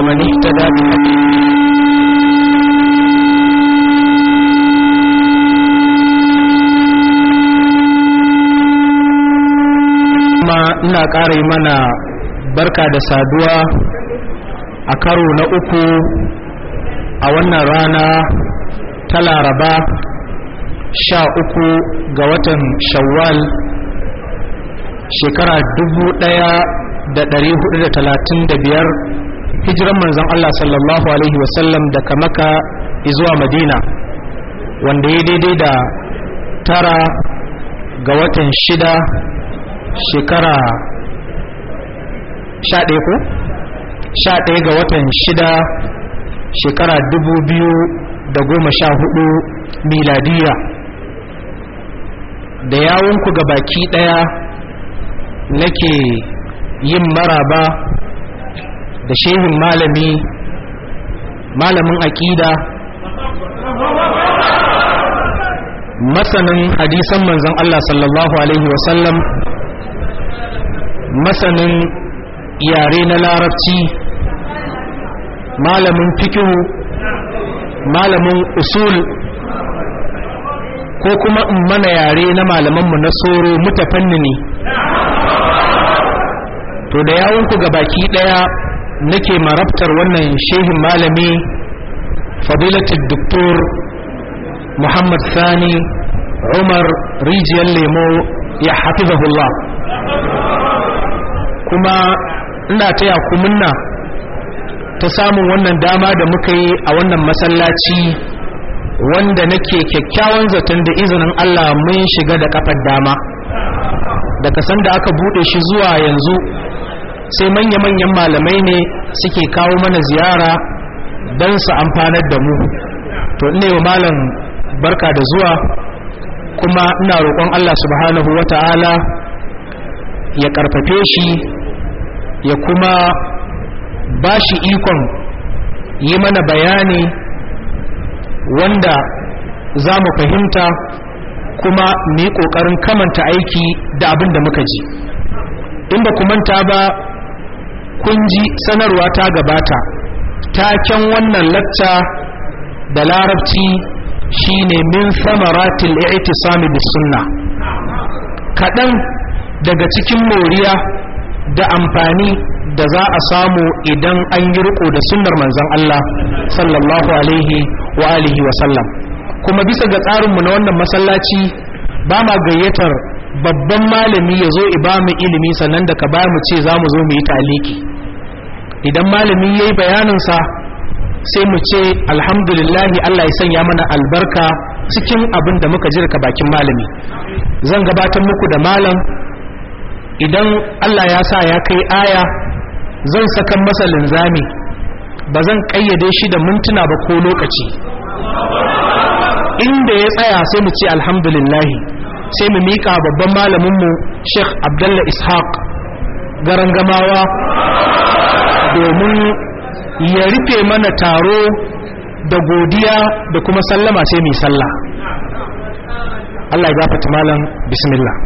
ومن اهتدى بهديه kuma ina ƙara mana barka da saduwa a karo na uku a wannan rana ta laraba sha uku ga watan shawwal shekara dubu ɗaya da ɗari hudu da talatin da biyar hijiran manzon Allah sallallahu alaihi wasallam daga maka zuwa madina wanda ya daidai da tara ga watan shida shekara sha ɗaya ko? sha ɗaya ga watan shida shekara dubu biyu da goma sha hudu miladiya da yawonku ga baki ɗaya nake yin maraba da shehin malami malamin aƙida masanin hadisan manzon Allah sallallahu alaihi wasallam masanin yare na larabci malamin fikihu malamin usul ko kuma in mana yare na malamanmu na soro mutafannini to da yawonku ga baki daya nake marabtar wannan shehin malami fadilatul doktor muhammad sani umar rijiyar lemo ya hafizahullah kuma ina taya ku munna ta samun wannan dama da muka yi a wannan masallaci wanda nake kyakkyawan zaton da izinin Allah mun shiga da kafar dama daga sanda aka bude shi zuwa yanzu sai manya-manyan malamai ne suke kawo mana ziyara don su amfanar da mu to ina wa malam barka da zuwa kuma ina roƙon Allah subhanahu wata'ala ya karfafe shi ya kuma ba shi ikon yi mana bayani wanda za mu fahimta kuma mu yi ƙoƙarin kamanta aiki da abin da muka ji in ba ku manta ba kun ji sanarwa ta gabata taken wannan lacca da larabci shine min samaratil i'tisami bis sunna kaɗan daga cikin moriya da amfani da za a samu idan an yi riko da sunnar manzon Allah sallallahu alaihi wa alihi wa sallam kuma bisa ga tsarinmu na wannan masallaci ba ma gayyatar babban malami ya zo ba mu ilimi sannan da ka ba mu ce za mu zo mu yi taliki idan malami ya yi bayaninsa sai mu ce alhamdulillahi Allah ya sanya mana albarka cikin abin da muka jirka bakin malami zan gabatar muku da malam idan Allah ya sa ya kai aya zan sakan masa linzami ba zan kayyade shi da mintuna ba ko lokaci inda ya tsaya sai mu ce alhamdulillahi sai mu miƙa babban malaminmu sheikh abdalla ishaq garangamawa domin ya rufe mana taro da godiya da kuma sallama sai mai sallah Allah ya gafata malam bismillah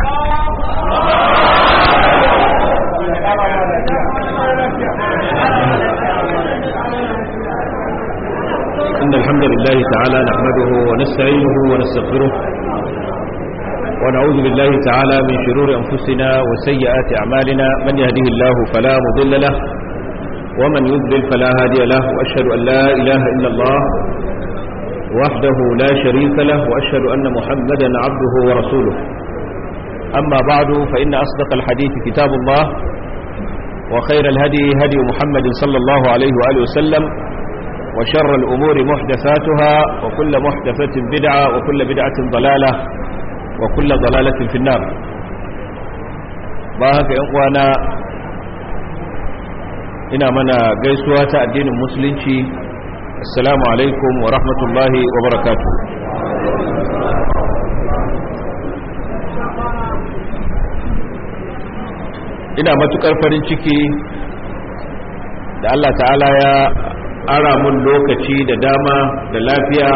إن الحمد لله تعالى نحمده ونستعينه ونستغفره ونعوذ بالله تعالى من شرور أنفسنا وسيئات أعمالنا من يهده الله فلا مضل له ومن يضلل فلا هادي له وأشهد أن لا إله إلا الله وحده لا شريك له وأشهد أن محمدا عبده ورسوله أما بعد فإن أصدق الحديث كتاب الله وخير الهدي هدي محمد صلى الله عليه وآله وسلم وشر الأمور محدثاتها وكل محدثة بدعة وكل بدعة ضلالة وكل ضلالة في النار باهك إخوانا ina mana gaisuwa ta addinin musulunci assalamu alaikum wa rahmatullahi wa barakatuh ina matukar farin ciki da Allah ta'ala ya ara mun lokaci da dama da lafiya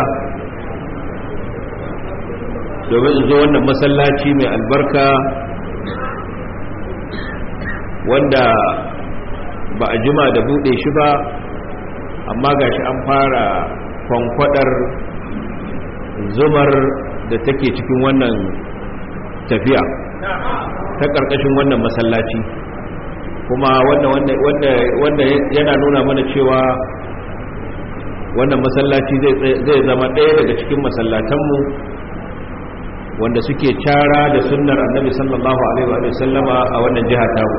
domin in zo wannan masallaci mai albarka wanda ba a jima da bude shi ba amma gashi an fara kwankwadar zumar da take cikin wannan tafiya ta ƙarƙashin wannan masallaci kuma wanda yana nuna mana cewa wannan masallaci zai zama ɗaya daga cikin masallatanmu wanda suke cara da sunnar annabi sallallahu alaihi wa sallama a wannan jiha tamu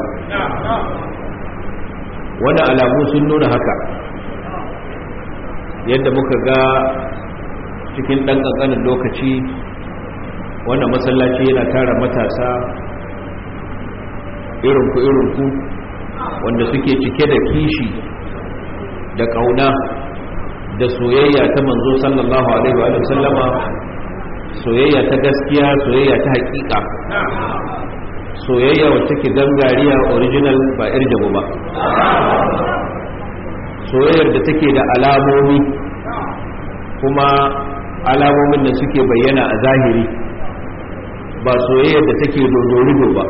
wannan alamu sun nuna haka yadda muka ga cikin ɗan ƙanƙanin lokaci wannan masallaci yana tara matasa irinku irinku wanda suke cike da kishi da ƙauna da soyayya ta manzo sallallahu alaihi wa sallama soyayya ta gaskiya soyayya ta hakika soyayya wacce ke gangariya original ba irjabu ba soyayyar da take da alamomi kuma alamomin da suke bayyana a zahiri ba soyayyar da take dodorido ba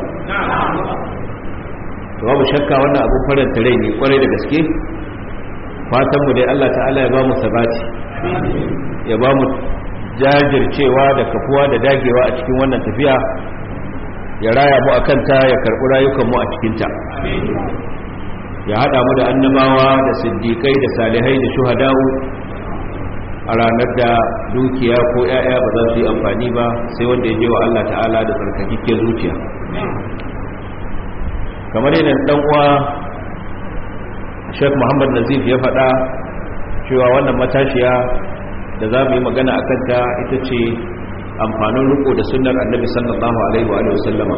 babu shakka wannan abin faranta rai ne kwarai da gaske fatanmu dai Allah ta'ala ya ba mu sabati ya ba mu jajircewa da kafuwa da dagewa a cikin wannan tafiya ya raya mu akan ta ya karɓi rayukanmu a cikinta ya haɗa mu da annabawa da siddiƙai da salihai da shuhada'u a ranar da dukiya ko 'ya'ya ba za su yi amfani ba sai wanda ya je wa Allah ta'ala da tsarkakikken zuciya kamar yadda dan uwa Sheikh Muhammad Nazif ya faɗa cewa wannan matashiya da za mu yi magana a kanta ita ce amfanin riko da sunnar annabi sallallahu alaihi wa sallama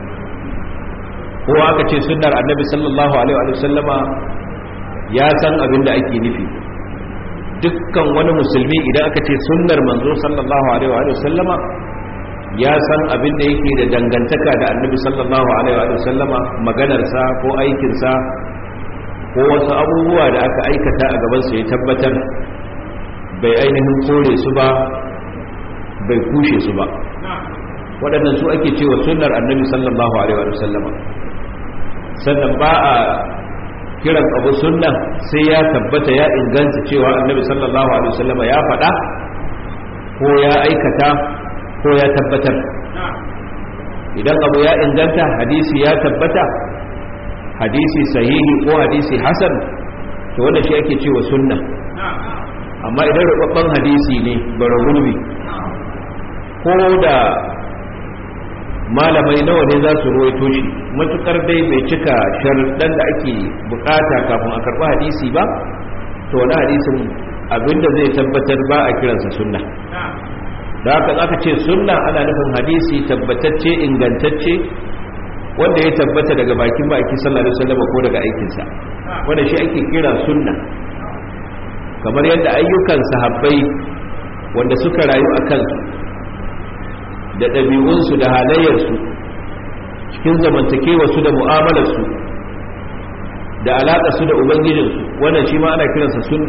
kowa aka ce sunnar annabi sallallahu alaihi wa sallama ya san abin da ake nufi dukkan wani musulmi idan aka ce sunnar manzo sallallahu alaihi wa sallama ya san abin da yake da dangantaka da annabi sallallahu alaihi wa sallama maganarsa ko aikinsa ko wasu abubuwa da aka aikata a gabansa ya tabbatar bai ainihin kore su ba bai kushe su ba waɗannan su ake cewa sunnar annabi sallallahu alaihi wa sallama sannan ba a kiran abu sunna sai ya tabbata ya inganta cewa annabi sallallahu alaihi wa sallama ya faɗa ko ya aikata ko ya tabbatar idan abu ya inganta hadisi ya tabbata hadisi sahihi ko hadisi hasan to wanda shi ake cewa sunna amma idan rubabban hadisi ne bara gurbi ko da malamai nawa ne za su ruwaito shi matukar dai bai cika sharuɗan da ake bukata kafin a karɓi hadisi ba to wani hadisin abinda zai tabbatar ba a kiransa sunna da haka aka ce sunna ana nufin hadisi tabbatacce ingantacce wanda ya tabbata daga bakin baki sallallahu alaihi wasallam ko daga aikinsa wanda shi ake kira sunna kamar yadda ayyukan sahabbai wanda suka rayu a kansu da ɗabi'unsu da halayyarsu cikin zamantakewarsu da mu'amalarsu da alaƙarsu da ubangijinsu wannan shi ma ana kiransa sunna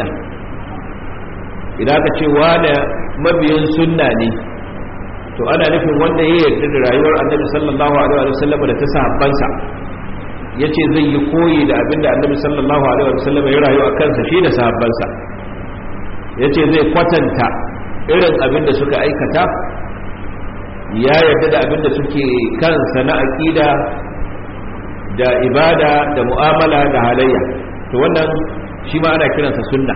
idan aka ce wane mabiyin sunna ne to ana nufin wanda ya yarda da rayuwar annabi sallallahu alaihi wa sallam da ta sahabbansa yace zai yi koyi da abinda annabi sallallahu alaihi wa sallam ya rayu a kansa shi da sahabbansa yace zai kwatanta irin abinda suka aikata ya yarda da abinda suke kansa na aqida da ibada da mu'amala da halayya to wannan shi ma ana kiransa sunna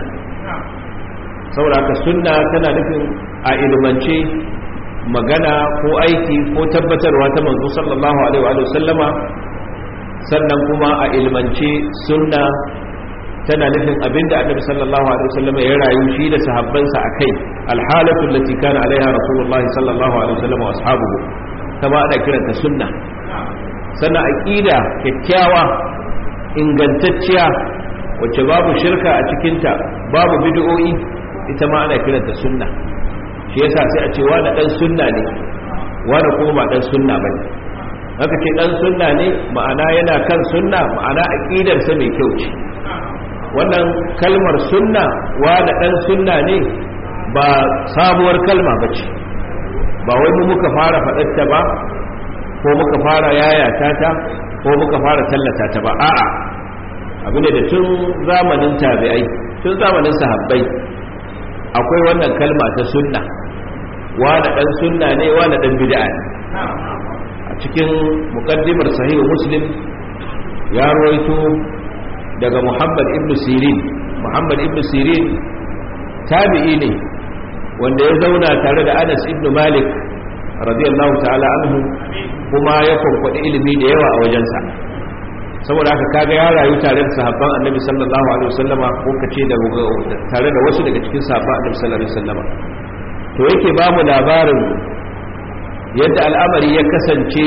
saboda haka sunna tana nufin a ilmance magana ko aiki ko tabbatarwa ta manzo sallallahu alaihi wa sallama sannan kuma a ilmance sunna tana nufin abinda annabi sallallahu alaihi wa sallama ya rayu shi da sahabbansa akai alhalatu allati kana alaiha rasulullahi sallallahu alaihi wa sallama wa ashabuhu kama ana kiranta sunna sannan aqida kyakkyawa ingantacciya wacce babu shirka a cikinta babu bid'o'i ita ma ana kiranta sunna shi yasa sai a ce wani dan sunna ne wani kuma ba dan sunna bane haka ce dan sunna ne ma'ana yana kan sunna ma'ana aqidar sa mai kyau ce wannan kalmar sunna wani dan sunna ne ba sabuwar kalma bace ba wai mu muka fara faɗarta ba ko muka fara yayata ta ko muka fara tallata ta ba a'a abu ne da tun zamanin tabi'ai tun zamanin sahabbai akwai wannan kalma ta sunna wani dan sunna ne wani dan bid'a ne a cikin muqaddimar sahihu muslim ya rawaito daga muhammad ibn sirin muhammad ibn sirin tabi'i ne wanda ya zauna tare da anas ibn malik radiyallahu ta'ala anhu kuma ya kwankwaɗi ilimi da yawa a wajensa saboda haka kaga ya rayu tare da sahabban annabi sallallahu alaihi wasallama ko kace da tare da wasu daga cikin sahabban annabi sallallahu alaihi wasallama to yake ba mu labarin yadda al'amari ya kasance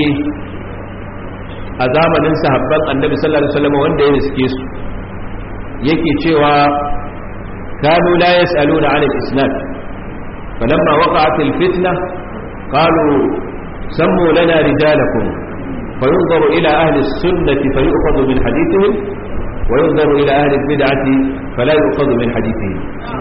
a zamanin sahabban annabi sallallahu alaihi wasallama wanda ya riske su yake cewa kanu la yas'aluna 'anil isnad falamma waqa'at al-fitna qalu sammu lana rijalakum فينظر إلى أهل السنة فيؤخذ من حديثهم وينظر إلى أهل البدعة فلا يؤخذ من حديثهم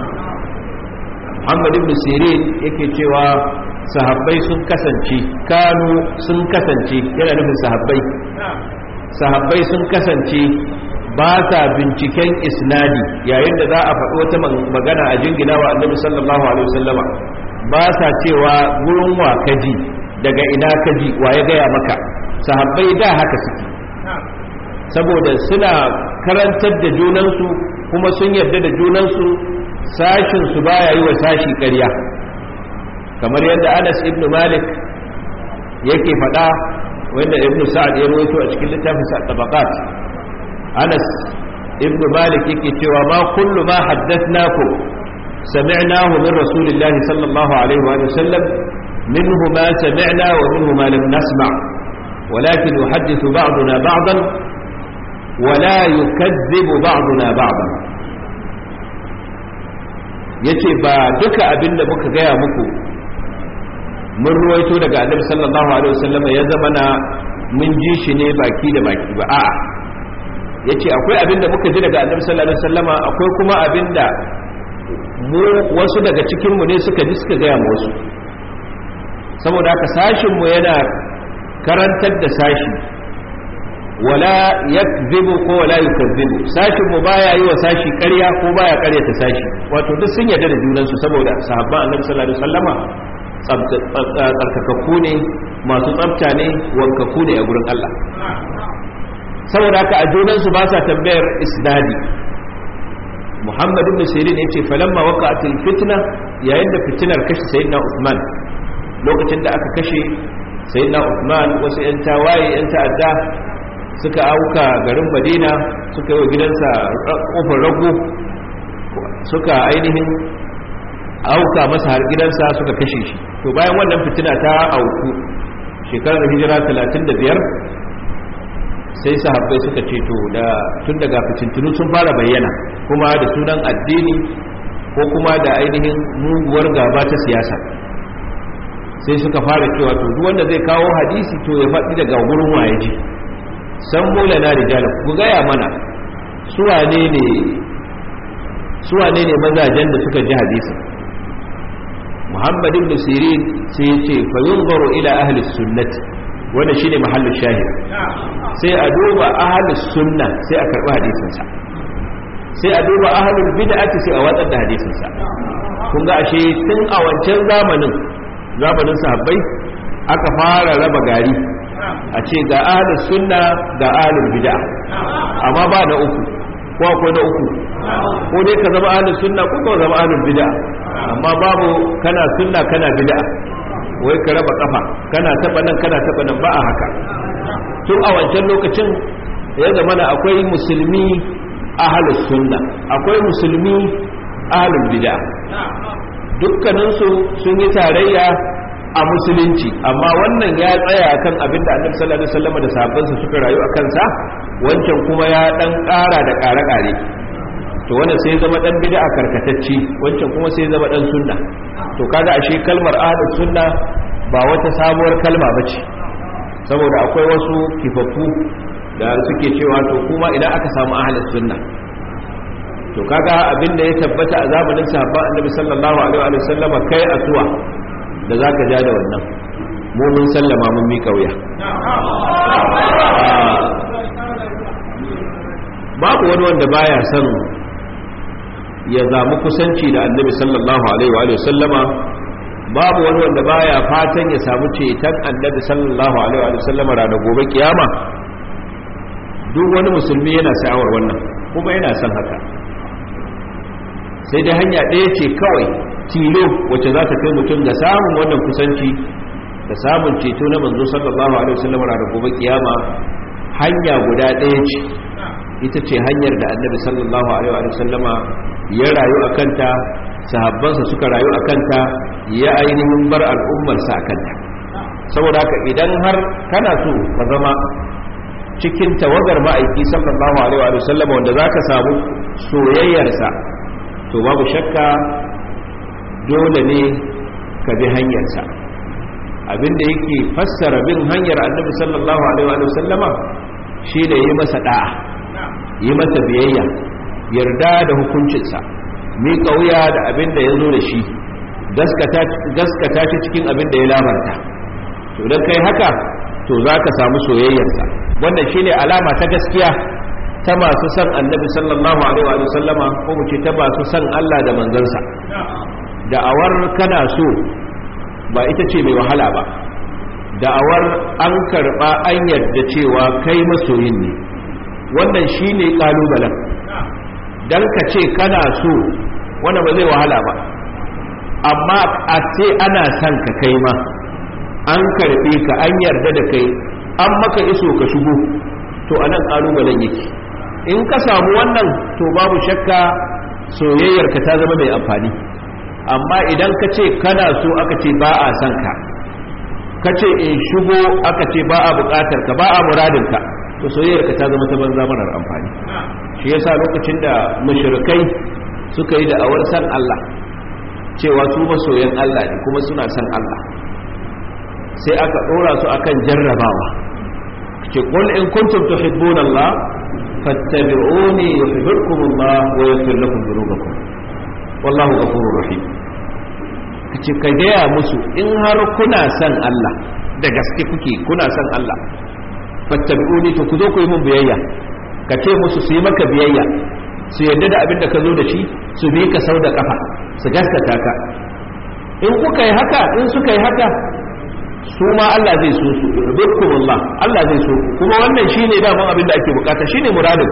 محمد بن سيرين yake cewa sahabbai sun kasance kanu sun kasance yana nufin sahabbai sahabbai sun kasance ba sa binciken isnadi yayin da za a faɗi wata magana a jingina wa annabi sallallahu alaihi wasallama ba sa cewa gurin wa kaji daga ina kaji wa ya gaya maka sahabbai da haka suke saboda suna karantar da junansu kuma sun yarda da junansu sashinsu baya yi wa sashi ƙarya kamar yadda anas ibn malik yake faɗa wanda ibn sa'ad ya rawaito a cikin littafin sa tabaqat anas ibn malik yake cewa ma kullu ma haddathnakum sami'nahu min rasulillahi sallallahu alaihi wa sallam minhu ma sami'na wa minhu ma lam nasma' ولكن يحدث بعضنا بعضا ولا يكذب بعضنا بعضا yace ba duka abin da muka gaya muku mun ruwaito daga annabi sallallahu alaihi wasallam ya zama na mun ji shi ne baki da baki ba a'a yace akwai abin da muka ji daga annabi sallallahu alaihi wasallam akwai kuma abin da mu wasu daga cikin mu ne suka ji suka gaya mu wasu saboda haka sashin mu yana karantar da sashi wala yakzibu ko wala yukazzibu sashin mu baya yi wa sashi ƙarya ko baya ƙaryata sashi wato duk sun yarda da junan su saboda sahabban annabi sallallahu alaihi wasallama tsarkakakku ne masu tsafta ne wankaku ne a gurin Allah saboda haka a junan su ba sa tambayar isnadi Muhammad ibn Sirin yace falamma waqa'atil fitna yayin da fitinar kashe sayyidina Uthman lokacin da aka kashe sai na Uthman wasu 'yan tawaye 'yan ta'adda suka auka garin Madina suka yi wa gidansa kofar rago suka ainihin auka masa har gidansa suka kashe shi to bayan wannan fitina ta auku shekarar hijira 35 sai sahabbai suka ce to da tun daga fitintunu sun fara bayyana kuma da sunan addini ko kuma da ainihin muguwar gaba ta siyasa sai suka fara cewa to duk wanda zai kawo hadisi to ya faɗi daga gurin waye ji san mola na rijala ku gaya mana suwane ne suwane ne mazajen da suka ji hadisin muhammad ibn sirin sai ya ce fa yunzaru ila ahli sunnati wanda shine mahallin shahid sai a duba ahli sunna sai a karbi hadisin sa sai a duba ahlul bid'ati sai a watsar da hadisin sa kun ga ashe tun a wancan zamanin zamanin sahabbai aka fara raba gari a ce ga ahlus sunna ga ahlul bid'a amma ba na uku ko akwai na uku ko dai ka zama ahlus sunna ko ka zama ahlul bid'a amma babu kana sunna kana bid'a wai ka raba kafa kana taba nan kana taba nan ba a haka tun a wancan lokacin ya zama na akwai musulmi ahlus sunna akwai musulmi ahlul bid'a dukkaninsu sun yi tarayya a musulunci amma wannan ya tsaya kan abin da annabi sallallahu alaihi wasallam da sahabbansa suka rayu a kansa wancan kuma ya dan ƙara da ƙare-ƙare to wannan sai zama dan bid'a karkatacci wancan kuma sai zama dan sunna to kaga ashe kalmar ahlus sunna ba wata sabuwar kalma bace saboda akwai wasu kifaffu da suke cewa to kuma idan aka samu ahlus sunna to kaga abin da ya tabbata a zamanin sahabba annabi sallallahu alaihi wa sallama kai asuwa da zaka ja da wannan mu mun sallama mun mika wuya babu babu wani wanda baya son ya zamu kusanci da annabi sallallahu alaihi wa sallama babu wani wanda baya fatan ya samu ceton annabi sallallahu alaihi wa sallama ranar gobe kiyama duk wani musulmi yana sha'awar wannan kuma yana son haka sai dai hanya ɗaya ce kawai tilo wacce za ta kai mutum ga samun wannan kusanci da samun ceto na manzo sallallahu alaihi wasallam ranar gobe kiyama hanya guda ɗaya ce ita ce hanyar da annabi sallallahu alaihi wasallama ya rayu a kanta sahabbansa suka rayu a kanta ya ainihin bar al'ummarsa a kanta saboda haka idan har kana so ka zama cikin tawagar ma'aiki sallallahu alaihi wasallama wanda za ka samu soyayyarsa to babu shakka dole ne ka bi hanyarsa abinda yake fassara bin hanyar annabi sallallahu alaihi wa sallama shi ne yi masa da'a yi masa biyayya yarda da hukuncinsa miƙa wuya da abinda ya zo da shi gaskata shi cikin abinda ya labarta to don kai haka to za ka samu soyayyarsa wannan shi ne alama ta gaskiya ta masu son annabi sallallahu alaihi wa sallama ko mu ce ta masu son Allah da manzansa da'awar kana so ba ita ce mai wahala ba da'awar an karba an yarda cewa kai masoyin ne wannan shine kalubalen dan ka ce kana so wanda ba zai wahala ba amma a ce ana son ka kai ma an karbe ka an yarda da kai an maka iso ka shigo to anan kalubalen yake in ka samu wannan to babu shakka soyayyarka ta zama mai amfani amma idan ka ce kana so aka ce ba a son ka ka ce in shigo aka ce ba a bukatar ka ba a muradinka to soyayyarka ta zama ta banza marar amfani shi yasa lokacin da mushrikai suka yi da'awar san Allah cewa su masoyan Allah ne kuma suna san Allah sai aka dora su akan jarrabawa ce qul in kuntum tuhibbuna Allah fattabi'uni yuhibbukum Allah wa yaghfir lakum dhunubakum wallahu ghafurur rahim kace ka gaya musu in har kuna son Allah da gaske kuke kuna son Allah fattabi'uni to ku zo ku yi mun biyayya ka ce musu su yi maka biyayya su yarda da abin da ka zo da shi su bi ka sau da kafa su gaskata ka in kuka yi haka in suka yi haka su ma Allah zai so su rubkumullah Allah zai so kuma wannan shine daman abin da ake bukata shine muradin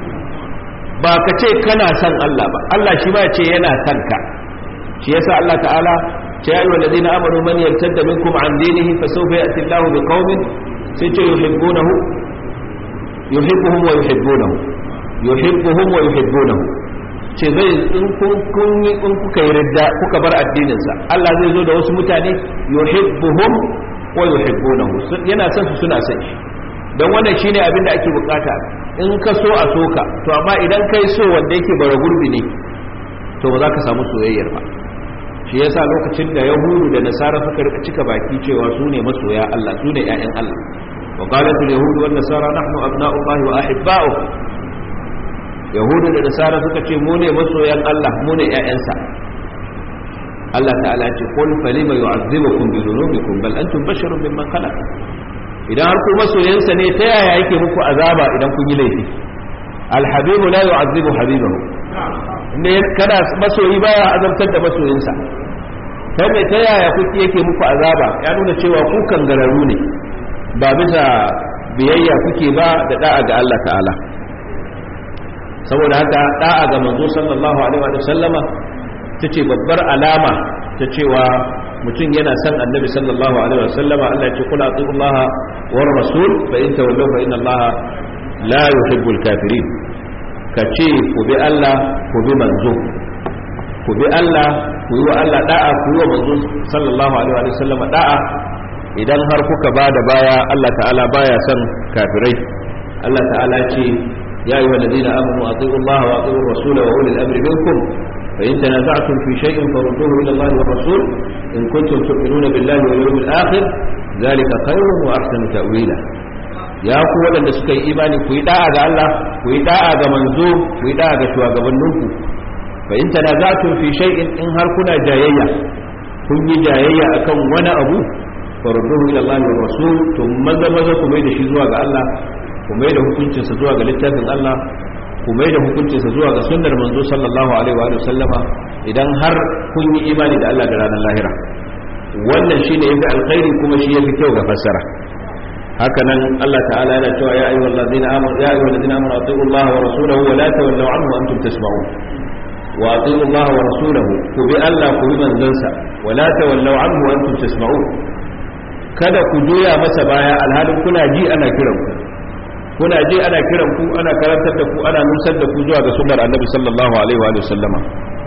ba ka ce kana son Allah ba Allah shi ma ya ce yana son ka shi yasa Allah ta'ala ce ya ayyuhal ladina amanu man yartadda minkum an dinihi fa sawfa ya'ti Allahu bi qaumin sai ce yuhibbunahu yuhibbuhum wa yuhibbunahu yuhibbuhum wa yuhibbunahu ce zai in kun kun in kuka yi ridda kuka bar addinin sa Allah zai zo da wasu mutane yuhibbuhum wa yuhibbunahu yana son su suna son shi don wannan shine abin da ake bukata in ka so a soka to amma idan kai so wanda yake bara gurbi ne to ba za ka samu soyayyar ba shi yasa lokacin da yahudu da nasara suka rika cika baki cewa su ne masoya Allah su ne ƴaƴan Allah wa qalat al yahud wan nasara nahnu abna'u Allah wa ahibba'u yahudu da nasara suka ce mu ne masoyan Allah mu ne ƴaƴansa Allah ta'ala ce qul falima yu'azzibukum bi dhunubikum bal antum basharun mimman khalaq idan har ku masoyansa ne ta yaya yake muku azaba idan kun yi laifi alhabibu la yu'azzibu habibahu ne kana masoyi baya azabtar da masoyinsa kai mai ta yaya kuke yake muku azaba ya nuna cewa ku kangararru ne ba bisa biyayya kuke ba da da'a ga Allah ta'ala saboda haka da'a ga manzo sallallahu alaihi wa sallama tace babbar alama ta cewa mutum yana son annabi sallallahu alaihi wa sallama Allah ya ce kula atiullaha war rasul fa in tawallaw fa inna allaha la yuhibbul kafirin ka ce ku bi Allah ku bi manzo ku bi Allah ku yi wa Allah da'a ku yi wa manzo sallallahu alaihi wa sallam da'a idan har kuka ba da baya Allah ta'ala baya son kafirai Allah ta'ala ce ya ayyuhal ladina amanu atiiu Allah wa atiiu ar-rasula wa ulil amri minkum fa in tanaza'tum fi shay'in farudduhu ila Allah wa rasul in kuntum tu'minuna billahi wal yawmil akhir dhalika khayrun wa ahsanu ta'wila ya ku waɗanda suka yi imani ku yi da'a ga Allah ku yi da'a ga manzo ku yi da'a ga shugabanninku fa in tanaza'tum fi shay'in in har kuna jayayya kun yi jayayya akan wani abu farudduhu ila Allah wa rasul to maza maza ku mai da shi zuwa ga Allah ku mai da hukuncin sa zuwa ga littafin Allah ku mai da hukuncinsa zuwa ga sunnar manzo sallallahu alaihi wa sallama idan har kun yi imani da Allah da ranar lahira wannan shine yafi alkhairi kuma shi yafi kyau ga fassara haka nan Allah ta'ala yana cewa ya ayyuhal ladina amanu ya ayyuhal ladina amanu atiiu Allah wa rasulahu wa la tawallaw anhu wa antum tasma'un wa atiiu Allah wa rasulahu ku bi Allah ku bi manzansa wa la tawallaw anhu wa antum tasma'un kada ku juya masa baya alhalin kuna ji ana kiran ku kuna ji ana kiran ku ana karantar da ku ana nusar da ku zuwa ga sunnar annabi sallallahu alaihi wa sallama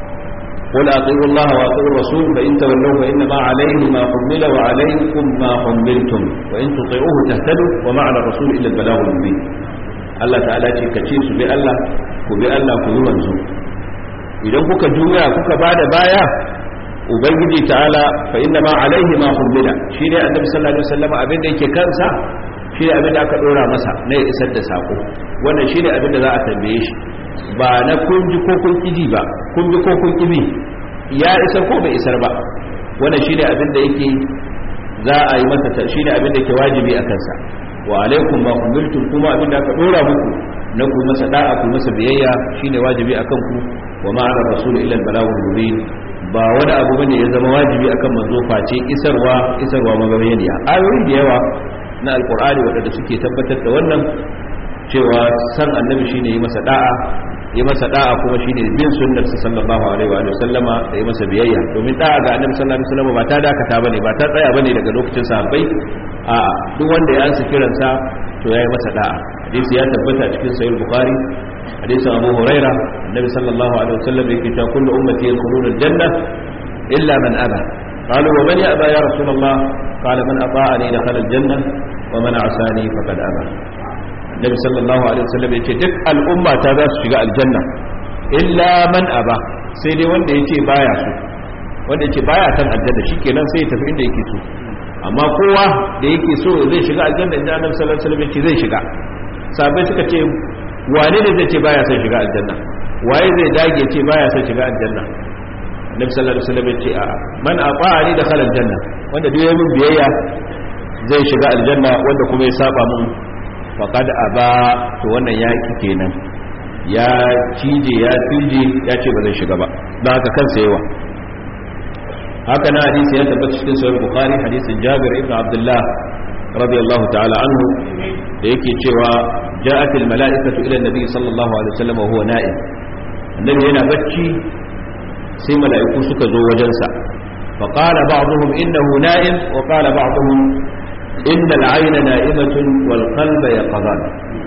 قل أطيعوا الله وأطيعوا الرسول فإن تولوا فإنما عليه ما حمل وعليكم ما حملتم وإن تطيعوه تهتدوا وما على الرسول إلا البلاغ المبين الله تعالى ce kace su bi Allah ku bi Allah ku yi manzo idan kuka juya kuka bada baya ubangiji ta'ala fa inna ma alaihi ma hummila shine annabi sallallahu alaihi wasallam abin da yake kansa shine abin da aka dora masa na ya isar da sako wannan shine abin da za a tambaye shi ba na kun ji ko kun kiji ba kun bi ko kun kibi ya isar ko bai isar ba wannan shine abin da yake za a yi masa shine abin da yake wajibi a kansa wa alaikum ma umiltum kuma abin da aka dora muku na ku masa da'a ku masa biyayya shine wajibi akan ku wa ma ala rasul illa al balagul mubin ba wani abu bane ya zama wajibi akan manzo face isarwa isarwa mabayyaniya ayoyi da yawa na alqur'ani wadanda suke tabbatar da wannan cewa san annabi shine yi masa da'a yi masa da'a kuma shine bin sunnar sa sallallahu alaihi wa sallama da yi masa biyayya domin da'a ga annabi sallallahu alaihi wasallam ba ta dakata bane ba ta tsaya bane daga lokacin sahabbai a'a duk wanda ya ansa kiransa to yayi masa da'a hadisi ya tabbata cikin sahih bukhari hadisin abu huraira annabi sallallahu alaihi wasallam yake cewa kullu ummati yadkhuluna aljanna illa man aba قالوا ومن يأبى يا رسول الله قال من أطاعني دخل الجنة ومن عصاني فقد أبى النبي صلى الله عليه وسلم يقول دك الأمة تذا شجاء الجنة إلا من أبى سيدي wanda yake baya so wanda yake baya san aljanna shikenan sai ya tafi inda yake so amma kowa da yake so zai shiga aljanna inda annabi sallallahu alaihi wasallam yake zai shiga sabai suka ce wane ne zai ce baya son shiga aljanna waye zai dage ce baya son shiga aljanna annabi sallallahu alaihi wasallam yace a man ata'ani dakhala aljanna wanda duk yayin biyayya zai shiga aljanna wanda kuma ya saba mun faqad aba to wannan yaki kenan ya cije ya tije ya ce ba zai shiga ba dan haka kansa yawa haka na hadisi ya tabbata cikin sahih bukhari hadisin jabir ibn abdullah radiyallahu ta'ala anhu da yake cewa ja'at al mala'ikatu ila an-nabi sallallahu alaihi wasallam wa huwa na'im annabi yana bacci sai mala'iku suka zo wajensa faƙala ba'duhum innahu na'im wa qala ba'duhum inna al-ayna na'imatun wal qalba yaqظan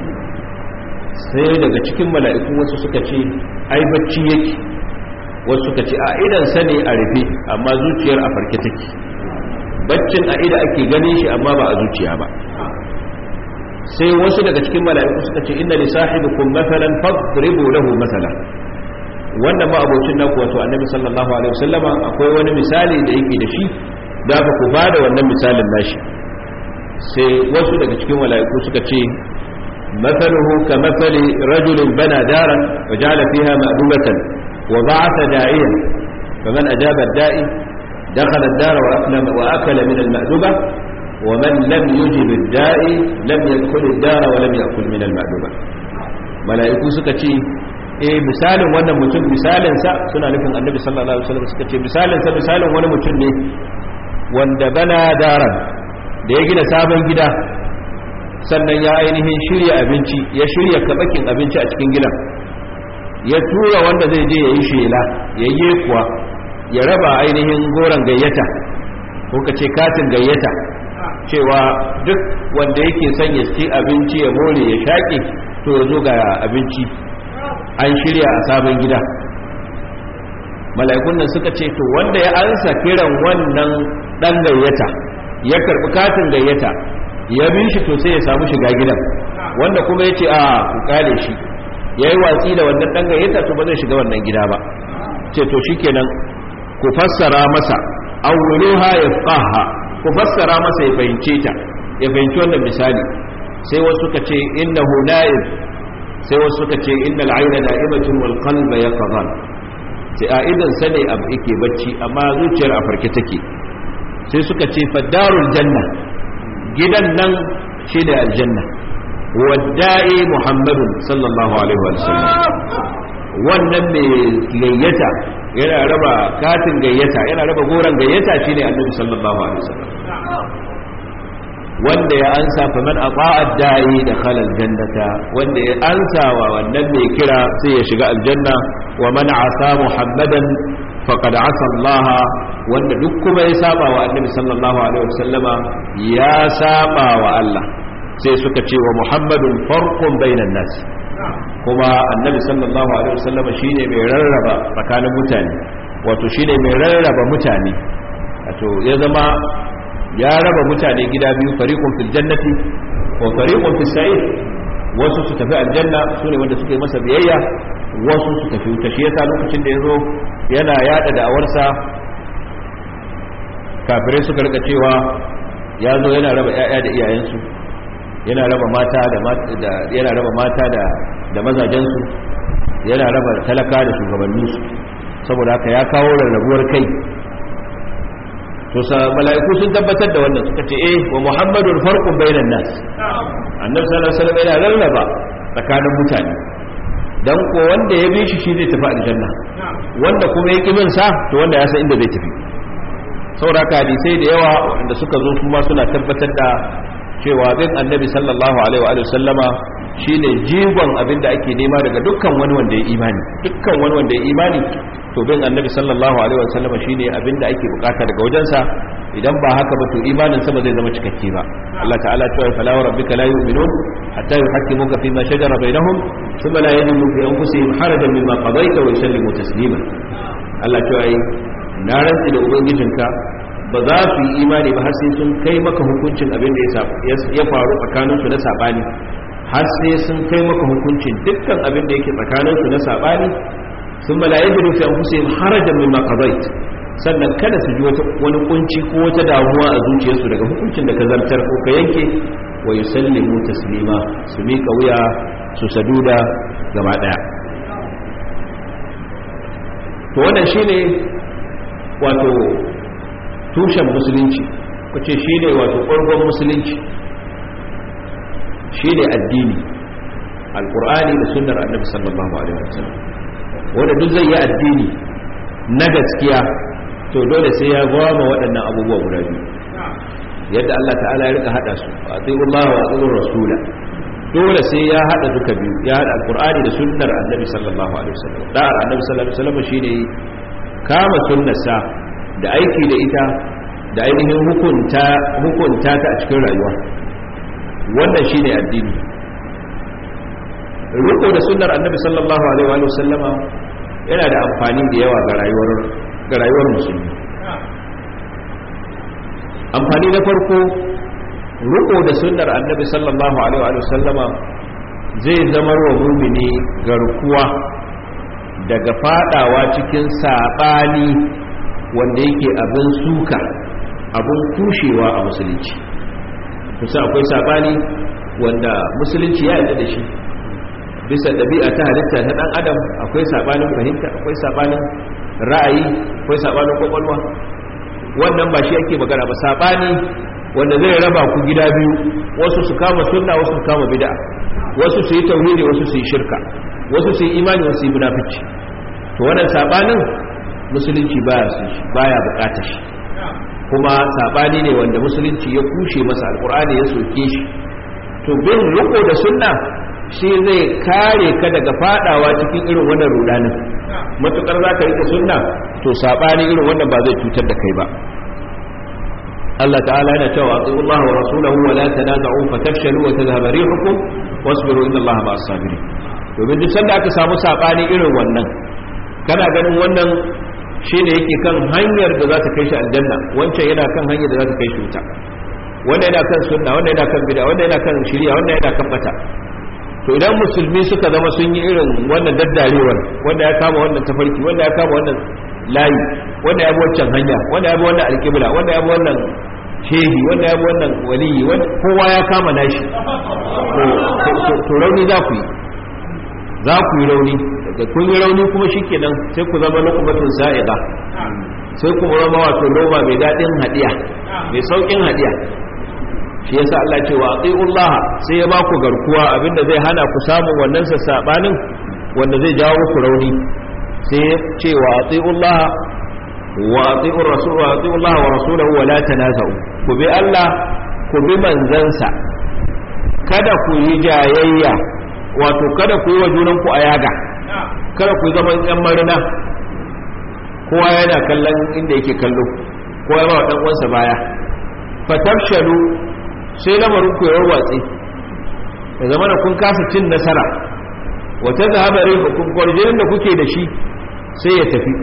sai daga cikin mala'iku wasu suka ce ai bacci yake wasu suka ce a idan sa ne a rufe amma zuciyar a farke take baccin a ida ake ganin shi amma ba a zuciya ba sai wasu daga cikin mala'iku suka ce inna li sahibikum mathalan fadribu lahu mathalan wannan ma abocin naku wato annabi sallallahu alaihi wasallama akwai wani misali da yake da shi da ba ku bada wannan misalin nashi sai wasu daga cikin mala'iku suka ce mathaluhu ka mathali rajulin bana daran wa ja'ala fiha ma'dubatan wa ba'atha da'iyan faman ajaba ad-da'i dakhala ad-dar wa aklama wa akala min al-ma'duba wa man lam yujib ad-da'i lam yadkhul ad-dar wa lam ya'kul min al-ma'duba mala'iku suka ce eh misalin wannan mutum misalin sa suna nufin annabi sallallahu alaihi wasallam suka ce misalin sa misalin wani mutum ne wanda bana daran da ya gina sabon gida sannan ya ainihin shirya abinci ya shirya kabakin abinci a cikin gidan ya tura wanda zai je ya yi shela ya yi kuwa ya raba ainihin goron gayyata ko ka ce katin gayyata cewa duk wanda yake son ya ci abinci ya more ya shaƙe to ya zo ga abinci an shirya a sabon gida mala'ikun nan suka ce to wanda ya ansa kiran wannan dan gayyata ya karbi katin gayyata ya bi shi to sai ya samu shiga gidan wanda kuma ya ce a ku kale shi ya yi watsi da wannan dan gayyata to ba zai shiga wannan gida ba ce to shikenan ku fassara masa awwuluha yafqaha ku fassara masa ya fahimce ta ya fahimci wannan misali sai wasu suka ce innahu na'ib sai wasu suka ce innal ayna na'imatun wal qalba yaqظan sai a idan sane abu yake bacci amma zuciyar a farke take sai suka ce fadarul janna gidan nan shine aljanna wadda'i muhammadun sallallahu alaihi wa sallam wannan mai gayyata yana raba katin gayyata yana raba goron gayyata shine annabi sallallahu alaihi wasallam wanda ya ansa fa man ata'a da'i da khalal jannata wanda ya ansa wa wannan mai kira sai ya shiga aljanna wa man asa muhammadan faqad asa Allah wanda duk kuma ya saba wa annabi sallallahu alaihi wasallama ya saba wa Allah sai suka ce wa muhammadun farqun bainan nas kuma annabi sallallahu alaihi wasallam shine mai rarraba tsakanin mutane wato shine mai rarraba mutane wato ya zama ya raba mutane gida biyu fariqun fil jannati wa fariqun fis sa'ir wasu su tafi aljanna sune wanda suka yi masa biyayya wasu su tafi wuta shi yasa lokacin da yazo yana yada da'awarsa kafirai suka rika cewa ya zo yana raba ƴaƴa da iyayensu yana raba mata da yana raba mata da da mazajensu yana raba talaka da shugabanninsu saboda haka ya kawo rarrabuwar kai to sa mala'iku sun tabbatar da wannan suka ce eh wa muhammadun farqun bainan nas annabi sallallahu alaihi wasallam yana rarraba tsakanin mutane dan ko wanda ya bi shi shi zai tafi aljanna wanda kuma ya ki bin sa to wanda ya san inda zai tafi saboda haka hadisai da yawa wanda suka zo kuma suna tabbatar da cewa bin annabi sallallahu alaihi wa sallama shine jigon abin da ake nema daga dukkan wani wanda ya imani dukkan wani wanda ya imani to bin annabi sallallahu alaihi wa sallama shine abin da ake bukata daga wajensa idan ba haka ba to imanin sa ba zai zama cikakke ba Allah ta'ala cewa fala wa rabbika la yu'minun hatta yuhaqqimuka fi ma shajara bainahum thumma la yajidu fi anfusihim harajan mimma qadayta wa yusallimu taslima Allah cewa na rantsi da ubangijinka ba za su yi imani ba har sai sun kai maka hukuncin abin da ya faru tsakaninsu na saɓani har sai sun kai maka hukuncin dukkan abin da yake tsakaninsu na saɓani sun malaye da rufe an kusa yin harajan mai makabait sannan kada su ji wani kunci ko wata damuwa a zuciyarsu daga hukuncin da ka zartar ko ka yanke wa yi sallimu taslima su miƙa wuya su saduda gaba ɗaya to wannan shine wato tushen musulunci kuce shi ne wato ƙwargon musulunci shi ne addini alƙur'ani da sunnar annabi sallallahu alaihi wasallam wanda duk zai yi addini na gaskiya to dole sai ya gwama waɗannan abubuwa guda biyu yadda Allah ta'ala ya rika hada su a tsayin Allah wa tsayin rasula dole sai ya hada duka biyu ya hada alƙur'ani da sunnar annabi sallallahu alaihi wasallam da'ar annabi sallallahu alaihi wasallam shine kama sunnarsa da aiki da ita da ainihin hukunta hukunta ta a cikin rayuwa wannan shine addini riko da sunnar annabi sallallahu alaihi wa sallama yana da amfani da yawa ga rayuwar ga rayuwar musulmi amfani na farko riko da sunnar annabi sallallahu alaihi wa sallama zai zama wa mumini garkuwa daga fadawa cikin sabani wanda yake abin suka abin kushewa a musulunci kusa akwai sabani wanda musulunci ya yarda da shi bisa ɗabi'a ta halitta ta ɗan adam akwai sabanin fahimta akwai sabanin ra'ayi akwai sabanin kwakwalwa wannan ba shi ake magana ba sabani wanda zai raba ku gida biyu wasu su kama sunna wasu su kama bid'a wasu su yi tauhidi wasu su yi shirka wasu su yi imani wasu su yi munafici to wannan sabanin musulunci baya su shi baya bukatar shi kuma sabani ne wanda musulunci ya kushe masa alkur'ani ya soke shi to bin riko da sunna shi zai kare ka daga fadawa cikin irin wannan rudanin matukar za ka rike sunna to sabani irin wannan ba zai cutar da kai ba Allah ta'ala yana cewa Allah wa rasulahu wa la tanaza'u fatafshalu wa tadhhabu rihukum wasbiru inna Allah ma'as sabirin domin duk sanda aka samu sabani irin wannan kana ganin wannan shine yake kan hanyar da za ta kai shi aljanna wancan yana kan hanyar da za ta kai shi wuta wanda yana kan sunna wanda yana kan bid'a wanda yana kan shari'a wanda yana kan bata to idan musulmi suka zama sun yi irin wannan daddarewar wanda ya kama wannan tafarki wanda ya kama wannan layi wanda ya bi wancan hanya wanda ya bi wannan alƙibla wanda ya bi wannan shehi wanda ya bi wannan waliyi kowa ya kama nashi to rauni za ku yi za ku yi rauni daga kun yi rauni kuma shikenan sai ku zama lokubatun sa'iqa sai ku zama wato noma mai daɗin hadiya mai saukin hadiya shi yasa Allah ce wa atiullaha sai ya baku garkuwa abinda zai hana ku samun wannan sassabanin wanda zai jawo muku rauni sai ya ce wa atiullaha wa atiur rasul wa atiullaha wa rasulahu wa la tanaza'u ku bi Allah ku bi manzansa kada ku yi jayayya wato kada ku yi wa junanku a yaga kada ku zama yan marina kowa yana kallon inda yake kallo kowa ya ba wa dan uwansa baya fatafshalu sai lamarin ku ya warwatse da zama da kun kasa cin nasara wata zahaba rihukum kwarjinin da kuke da shi sai ya tafi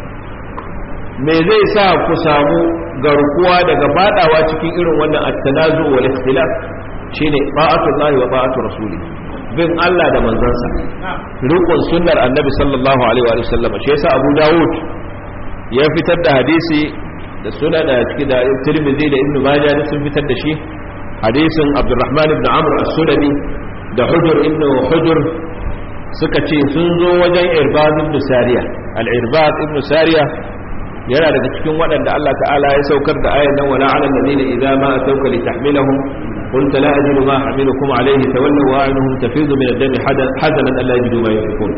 me zai sa ku samu garkuwa daga fadawa cikin irin wannan at-tanazu wal ikhtilaf shine ta'atullahi wa ta'atu rasuli bin Allah da manzansa rukun sunnar annabi sallallahu alaihi wa sallam shi yasa Abu Dawud ya fitar da hadisi da suna da cikin da Tirmidhi da Ibn Majah sun fitar da shi hadisin Abdurrahman ibn Amr as-Sulami da Hujr ibn Hujr suka ce sun zo wajen Irbad ibn Sariya al-Irbad ibn Sariya yana daga cikin waɗanda Allah ta'ala ya saukar da ayan nan wala 'ala alladhina idza ma atawka litahmilahum قلت لا أجد ما أحملكم عليه تولوا وأعينهم تفيض من الدم حزنا ألا يجدوا ما ينفقون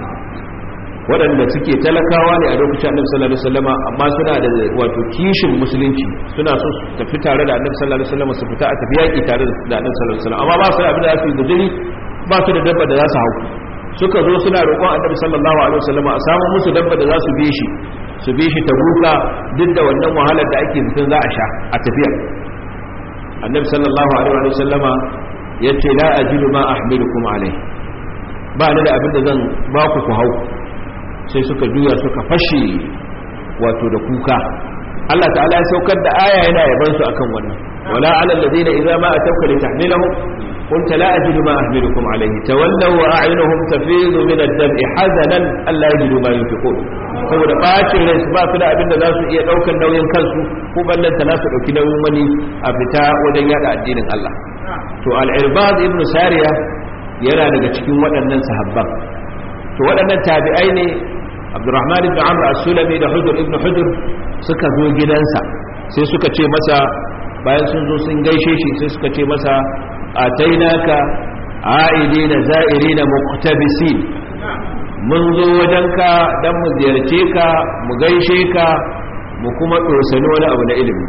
waɗanda suke talakawa ne a lokacin annabi sallallahu alaihi wasallama amma suna da wato kishin musulunci suna so su tafi tare da annabi sallallahu alaihi wasallama su fita a tafi yaƙi tare da annabi sallallahu alaihi wasallama amma ba su da abin da za su yi guduri ba su da dabba da za su hau suka zo suna roƙon annabi sallallahu alaihi wasallama a samu musu dabba da za su bi shi su bi shi ta buka duk da wannan wahalar da ake zikin za a sha a tafiya annabi sallallahu alaihi wa sallama yace la ajidu ma ahmilukum alai ba ni da abin da zan ba ku ku hau sai suka juya suka fashe wato da kuka Allah ta'ala ya saukar da aya yana yaban su akan wannan wala ala alladhina idza ma atawka litahmilahum قلت لا أجد ما أحملكم عليه تولوا وأعينهم تفيض من الدمع حزنا ألا يجدوا ما ينفقون saboda bacin rai su ba su da abin da za su iya ɗaukar nauyin kansu ko ballanta na su ɗauki nauyin wani a fita wajen yada addinin Allah to al-irbad ibn sariya yana daga cikin waɗannan sahabban to waɗannan tabi'ai ne abdurrahman ibn amr as-sulami da hujr ibn hujr suka zo gidansa sai suka ce masa bayan sun zo sun gaishe shi sai suka ce masa atainaka a'idina za'irina muqtabisin mun zo wajenka dan mu ziyarce ka mu gaishe ka mu kuma dosani wani abu na ilimi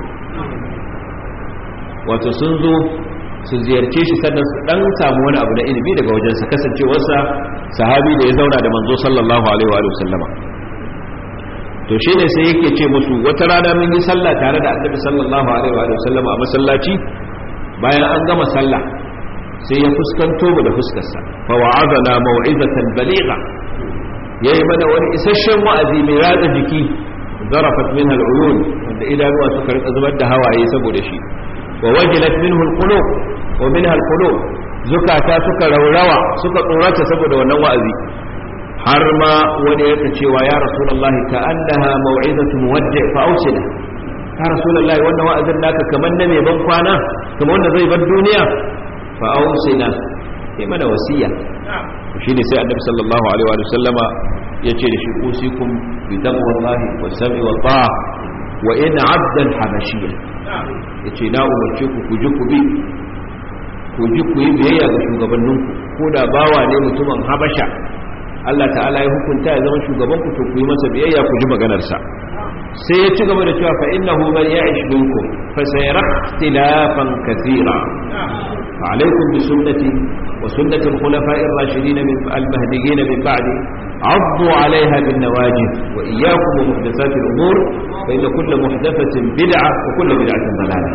wato sun zo su ziyarce shi sannan su dan samu wani abu na ilimi daga wajensa kasancewarsa sahabi da ya zauna da manzo sallallahu alaihi wa sallama to shine sai yake ce musu wata rana mun yi sallah tare da annabi sallallahu alaihi wa sallama a masallaci bayan an gama sallah sai ya fuskanto mu da fuskarsa fa wa'adana mau'izatan baligha yayi mana wani isasshen wa'azi mai ratsa jiki zarafat minha al'uyun wanda idanuwa suka rika zubar da hawaye saboda shi wa wajilat minhu al-qulub wa minha al-qulub zukata suka raurawa suka tsorata saboda wannan wa'azi har ma wani yake cewa ya rasulullahi ka annaha mau'izatu muwaddi fa ausina ya rasulullahi wannan wa'azin naka kamar na mai ban kwana kamar wanda zai bar duniya fa ausina sai mana wasiya shine sai annabi sallallahu alaihi wa sallama yace da shi usikum bi taqwallahi wa sam'i wa ta'a wa in 'abdan habashiyya yace na umarce ku ku ji ku bi ku ji ku yi biyayya ga shugabanninku ko da bawa ne mutumin habasha Allah ta'ala ya hukunta ya zama shugaban ku to ku yi masa biyayya ku ji maganar sa sai ya ci gaba da cewa fa innahu man ya'ish minkum fa sayara ikhtilafan kathira fa alaykum bi sunnati wa sunnati al-khulafa'i ar-rashidin min al-mahdiyyin min ba'di عضوا عليها بالنواجذ وإياكم ومحدثات الأمور فإن كل محدثة بدعة وكل بدعة ضلالة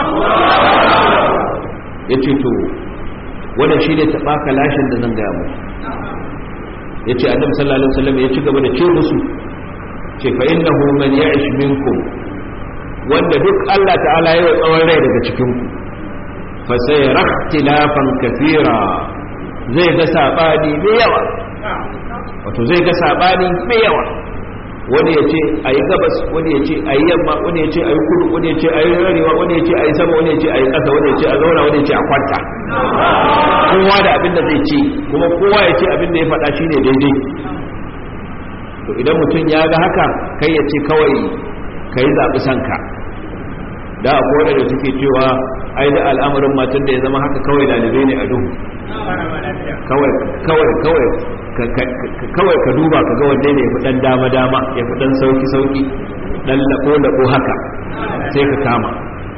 يتشتو ولا شيء يتباك لاشن دزن قاموا yace annabi sallallahu alaihi wasallam ya ci gaba da ce musu ce fa innahu man ya'ish minkum wanda duk Allah ta'ala ya tsawon rai daga cikin ku fa sayara ikhtilafan kathira zai ga sabani mai yawa wato zai ga sabani mai yawa wani ya ce a yi gabas wani ya ce a yi yamma wani ya ce a yi kudu wani ya ce a yi rarewa wani ya ce a yi sama wani ya ce a yi ƙasa wani ya ce a zauna wani ya ce a kwanta kowa da abin da zai ce kuma kowa ya ce abin da ya faɗa shi ne daidai to idan mutum ya ga haka kai ya ce kawai ka yi zaɓi sanka da akwai da suke cewa ai da al'amarin matan da ya zama haka kawai dalibai ne a duhu kawai kawai kawai kawai ka duba ka ga wanne ne ya fi dan dama dama ya fi dan sauki sauki dan lako lako haka sai ka kama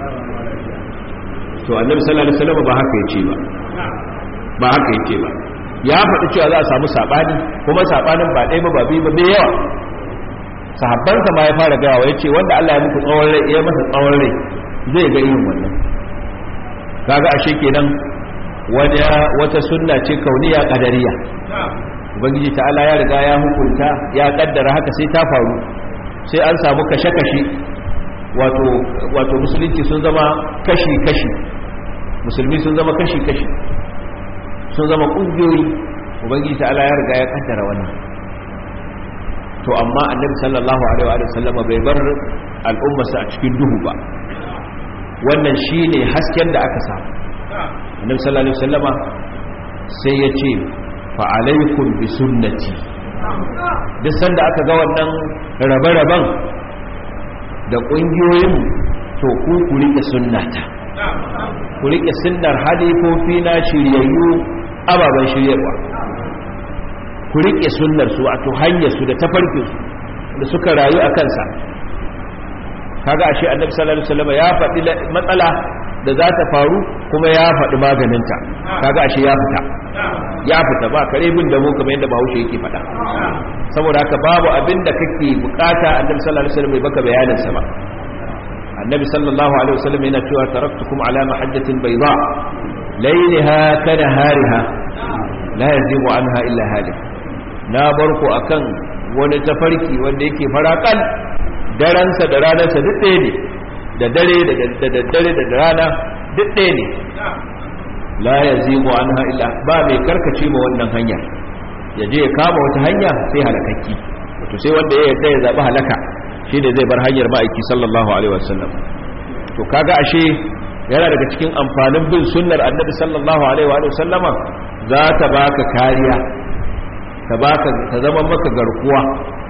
to annabi sallallahu alaihi wasallam ba haka yace ba ba haka yace ba ya faɗi cewa za a samu sabani kuma sabanin ba ɗaya ba ba biyu ba bai yawa sahabbansa ma ya fara gaya wa yace wanda Allah ya muku tsawon rai ya masa tsawon rai zai ga irin wannan kaga ashe kenan wani wata sunna ce kauniya kadariya ubangiji ta'ala ya riga ya hukunta ya kaddara haka sai ta faru sai an samu kashe-kashe wato wato musulunci sun zama kashi-kashi musulmi sun zama kashi-kashi sun zama kungiyoyi ubangiji ta'ala ya riga ya kaddara wannan to amma annabi sallallahu alaihi wa sallam bai bar al'ummarsa a cikin duhu ba wannan shine hasken da aka samu annabi sallallahu alaihi wasallama sai ya ce fa alaikum bi sunnati duk sanda aka ga wannan rabe-raben da kungiyoyin to ku ku rike sunnata ku rike sunnar halifofi na shiryayyu ababen shiryarwa ku rike sunnar su wato hanyar su da tafarkin su da suka rayu a kansa kaga ashe annabi sallallahu alaihi wasallam ya faɗi matsala da za ta faru kuma ya faɗi maganinta kaga ashe ya fita ya fita ba kare bin da mu kamar yadda Bahaushe yake faɗa saboda haka babu abin da kake bukata annabi sallallahu alaihi wasallam bai baka bayanin sa ba annabi sallallahu alaihi wasallam yana cewa taraktukum ala mahajjatin bayda laylaha kana hariha la yazibu anha illa halik na barku akan wani tafarki wanda yake farakal daransa da ranarsa duk ɗaya ne da dare da daddare da rana duk ɗaya ne la ya zigo an illa ba mai karkace ma wannan hanya ya je ya kama wata hanya sai halakakki wato sai wanda ya yadda ya zaɓi halaka shi ne zai bar hanyar ma'aiki sallallahu alaihi wasallam to kaga ashe yana daga cikin amfanin bin sunnar annabi sallallahu alaihi wasallama za ta baka kariya ta baka ta zama maka garkuwa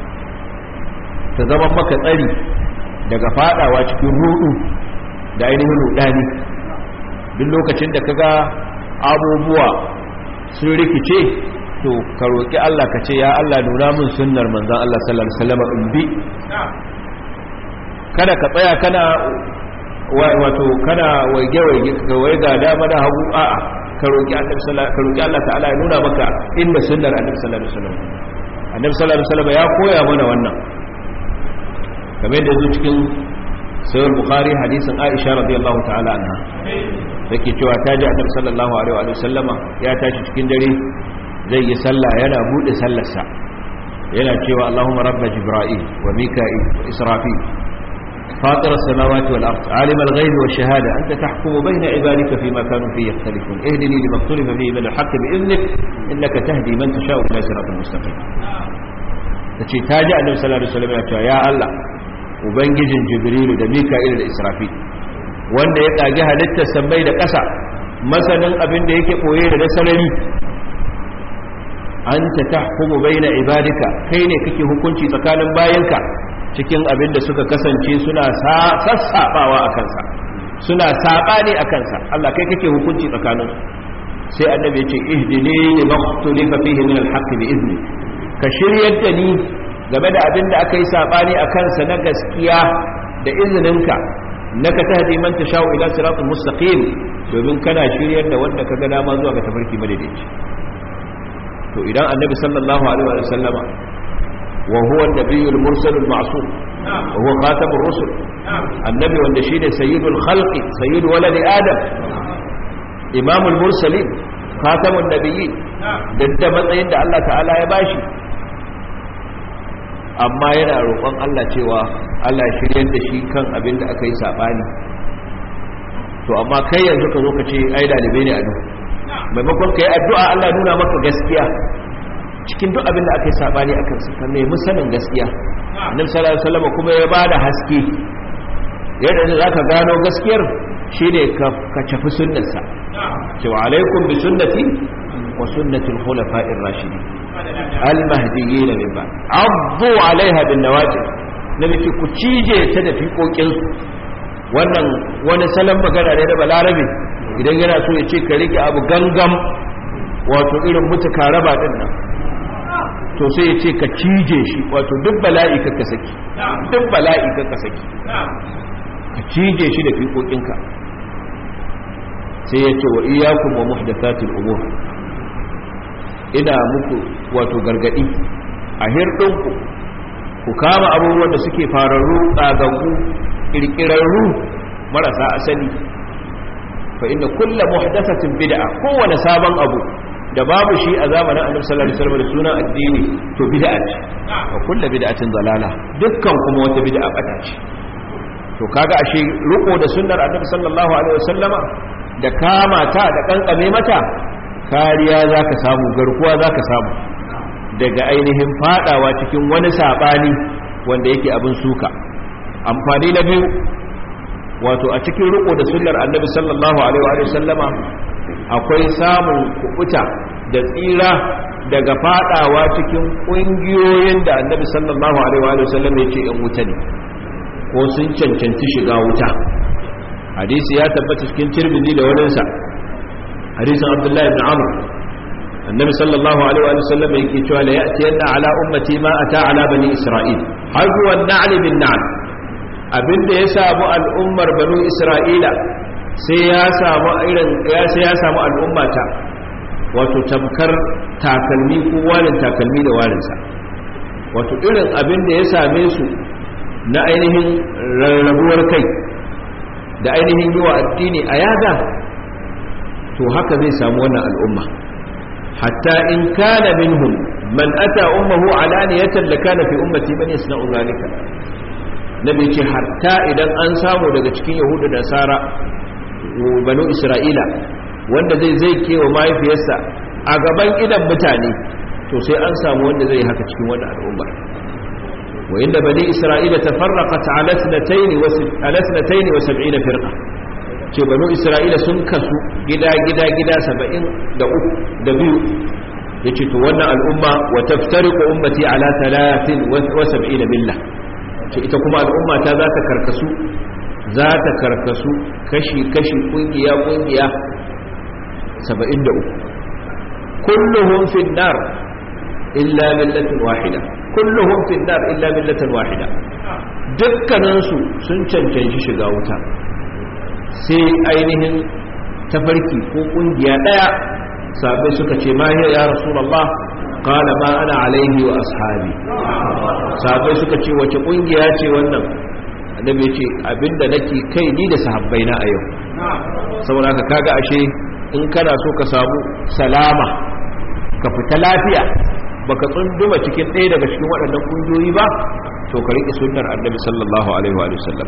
ta zama maka tsari daga fadawa cikin rudu da ainihin rudani duk lokacin da kaga abubuwa sun rikice to ka roki Allah ka ce ya Allah nuna min sunnar manzon Allah sallallahu alaihi wasallam in bi kada ka tsaya kana wato kana waige waige ga waiga dama da hagu a'a ka roki annabi sallallahu ka roki Allah ta'ala ya nuna maka inda sunnar annabi sallallahu alaihi wasallam annabi sallallahu alaihi wasallam ya koya mana wannan kamar yadda zo cikin sayar bukhari hadisin aisha radiyallahu ta'ala anha take cewa ta ji annabi sallallahu alaihi wa sallama ya tashi cikin dare zai yi sallah yana bude sallarsa yana cewa allahumma rabba jibril wa mika'il wa israfil فاطر السماوات والأرض عالم الغيب والشهادة أنت تحكم بين عبادك فيما كانوا فيه يختلفون اهدني لما اختلف فيه من الحق بإذنك إنك تهدي من تشاء إلى صراط مستقيم تشي تاجع النبي صلى الله عليه وسلم يا الله ubangijin jibrilu da mika'il da israfil wanda ya kage halittar sammai da ƙasa masanin abin da yake koye da sarari an ta tahkumu baina ibadika kai ne kake hukunci tsakanin bayanka cikin abin da suka kasance suna sassabawa a kansa suna sabani a kansa Allah kai kake hukunci tsakanin sai annabi ya ce ihdini lima ikhtalifa fihi min al-haqqi bi izni ka shiryar da ni game da abin da aka yi saɓani a kansa na gaskiya da izininka na ka tahdi man ta sha'u ila siratul mustaqim domin kana shiryar da wanda ka ga dama zuwa ga tafarki madaidaici to idan annabi sallallahu alaihi wa sallama wa huwa an-nabiyyul mursalul ma'sum wa huwa khatamur rusul annabi wanda shine sayyidul khalqi sayyid waladi adam imamul mursalin khatamun nabiyyin da matsayin da Allah ta'ala ya bashi amma yana roƙon Allah cewa Allah ya shiryar da shi kan abin da aka yi saɓani to amma kai yanzu ka zo ka ce ai dalibai ne a duk maimakon ka yi addu'a Allah nuna maka gaskiya cikin duk abin da aka yi saɓani a kansa ka nemi sanin gaskiya annabi sallallahu alaihi wasallam kuma ya bada haske yadda za ka gano gaskiyar shine ka ka tafi sunnarsa cewa alaikum bi sunnati wa sunnatul khulafa'ir rashidin المهديين من بعد عضوا عليها بالنواجذ nabi ce ku cije ta da fiƙoƙinsu wannan wani salon magana ne da balarabe idan yana so ya ce ka rike abu gangam wato irin mutu raba din nan to sai ya ce ka cije shi wato duk bala'i ka ka saki duk bala'i ka ka saki ka cije shi da fiƙoƙinka sai ya ce wa iyakun wa muhdathatil umur ina muku wato gargadi a hirɗinku ku kama abubuwan da suke fararru tsagaggu ƙirƙirarru marasa asali fa inda kulla muhdathatin bid'a kowane sabon abu da babu shi a zamanin annabi sallallahu alaihi wasallam da sunan addini to bid'a ce wa kullu bid'atin dalala dukkan kuma wata bid'a bata ce to kaga ashe riko da sunnar annabi sallallahu alaihi wasallama da kama ta da kankame mata kariya zaka samu garkuwa zaka samu daga ainihin fadawa cikin wani sabani wanda yake abin suka amfani na biyu wato a cikin riko da sunnar annabi sallallahu alaihi wasallama akwai samun kubuta da tsira daga fadawa cikin kungiyoyin da annabi sallallahu alaihi wa sallam ya ce in wuta ne ko sun cancanci shiga wuta hadisi ya tabbata cikin tirmidhi da waninsa hadisin abdullahi ibn amr annabi sallallahu alaihi wa sallam yake cewa la ya'ti yanna ala ummati ma ata ala bani isra'il har huwa an-na'l bin na'l abinda ya samu al'ummar banu isra'ila sai ya samu irin ya sai ya samu al'ummata wato tamkar takalmi ko walin takalmi da walinsa wato irin abin da ya same su na ainihin rarrabuwar kai da ainihin yi wa addini a yaga to haka zai samu wannan al'umma hatta in kana minhum man ata ummuhu alaniyatan lakana fi ummati man yasna'u zalika nabi ce hatta idan an samu daga cikin yahudu da nasara banu isra'ila wanda zai zai kewa mahaifiyarsa a gaban idan mutane to sai an samu wanda zai haka cikin wani al'umma wa inda bani isra'ila tafarraqat ala sanatayn wa ala sanatayn wa 70 firqa ce banu isra'ila sun kasu gida gida gida 70 da uku da biyu yace to wannan al'umma wa taftariqu ummati ala 30 wa 70 billah ce ita kuma al'umma ta za ta karkasu za ta karkasu kashi-kashi kungiya-kungiya 73 kulluhum fi nar illa millatin wahida kulluhum fi nar illa millatin wahida dukkaninsu sun cancanci shiga wuta sai ainihin tafarki ko kungiya daya sabai suka ce ma ya rasulullah qala ma ana alaihi wa ashabi sabai suka ce wace kungiya ce wannan annabi ya ce abinda nake kai ni da sahabbaina a yau saboda ka kaga ashe in kana so ka samu salama ka fita lafiya baka tsunduma cikin ɗaya daga cikin waɗannan kungiyoyi ba to ka riƙe sunnar annabi sallallahu alaihi wa sallam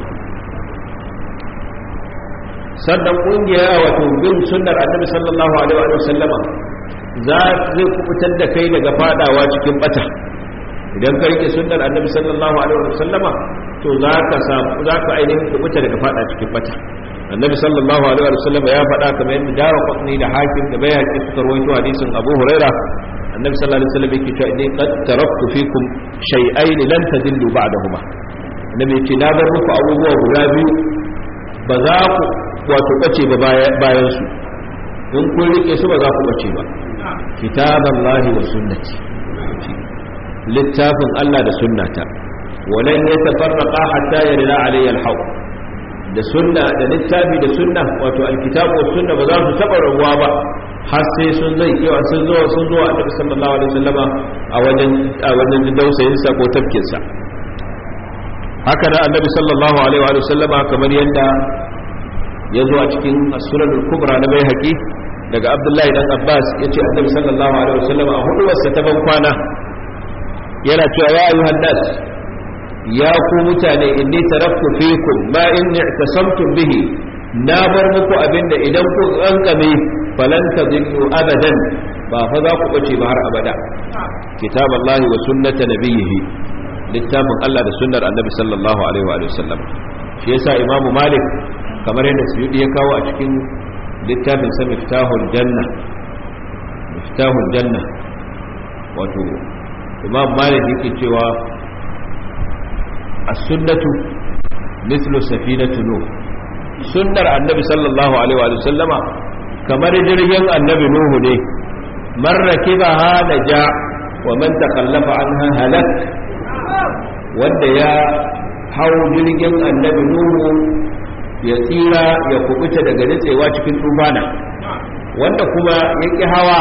sannan kungiya wato bin sunnar annabi sallallahu alaihi wa sallama za zai kubutar da kai daga fadawa cikin bata idan ka rike sunnar annabi sallallahu alaihi wa sallama to za ka samu za ka ainihin kubuta daga fada cikin bata annabi sallallahu alaihi wa sallama ya faɗa kamar yadda dawa kwatni da hakim da bayaki suka rawaito hadisin abu huraira annabi sallallahu alaihi wa sallam yake cewa idan qad taraktu fikum shay'ain lan tadillu ba'dahuma annabi yake na bar muku abubuwa guda biyu ba za ku wato bace ba bayan su in kun rike su ba za ku bace ba kitaballahi wa sunnati littafin Allah da sunnata walan yatafarraqa hatta yarda alayya alhaw da sunna da littafi da sunna wato alkitabu wa sunna ba za su taba rabuwa ba har sai sun zai kewa sun zo sun zo annabi sallallahu alaihi wasallama a wajen a wajen dausayin sa ko tafkin sa haka da annabi sallallahu alaihi wa sallama kamar yadda ya zo a cikin as-sunan al-kubra na bai haƙi daga abdullahi dan abbas yace annabi sallallahu alaihi wa sallama a hudu wasa ta ban kwana yana cewa ya ayyuhan nas ya ku mutane inni taraktu fikum ma in i'tasamtum bihi na bar muku abinda idan ku kankame falan tadillu abadan ba fa za ku bace ba har abada kitaballahi wa sunnata nabiyhi littafin Allah da sunnar annabi sallallahu alaihi wa sallam shi yasa imamu malik kamar yadda suyudi ya kawo a cikin littafin sa miftahul janna miftahul janna wato imam malik yake cewa as-sunnatu mithlu safinatu nuh sunnar annabi sallallahu alaihi wa sallama kamar jirgin annabi nuhu ne man rakibaha naja wa man takallafa anha halak wanda ya hau jirgin annabi nuhu ya tsira ya kubuta daga nitsewa cikin tufana wanda kuma ya ƙi hawa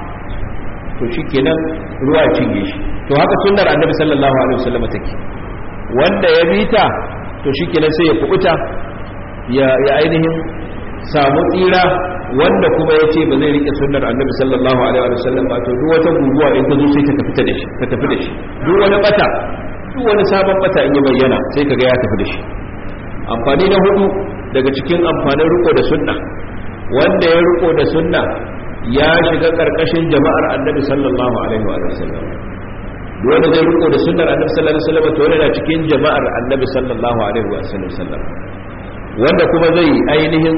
to shi kenan ruwa cinye shi to haka sunnar annabi sallallahu alaihi wasallam take wanda ya bi ta to shi kenan sai ya kubuta ya ainihin samu tsira wanda kuma ya ce ba zai rike sunnar annabi sallallahu alaihi wasallam ba to duk wata guguwa in ta zo sai ta tafi da shi ta tafi da shi duk wani bata duk wani sabon bata in ya bayyana sai kaga ya tafi da shi amfani na hudu daga cikin amfanin riko da sunna wanda ya riko da sunna ya shiga karkashin jama'ar annabi sallallahu alaihi wa sallam wanda zai riko da sunnar annabi sallallahu alaihi wa sallam to yana cikin jama'ar annabi sallallahu alaihi wa sallam wanda kuma zai ainihin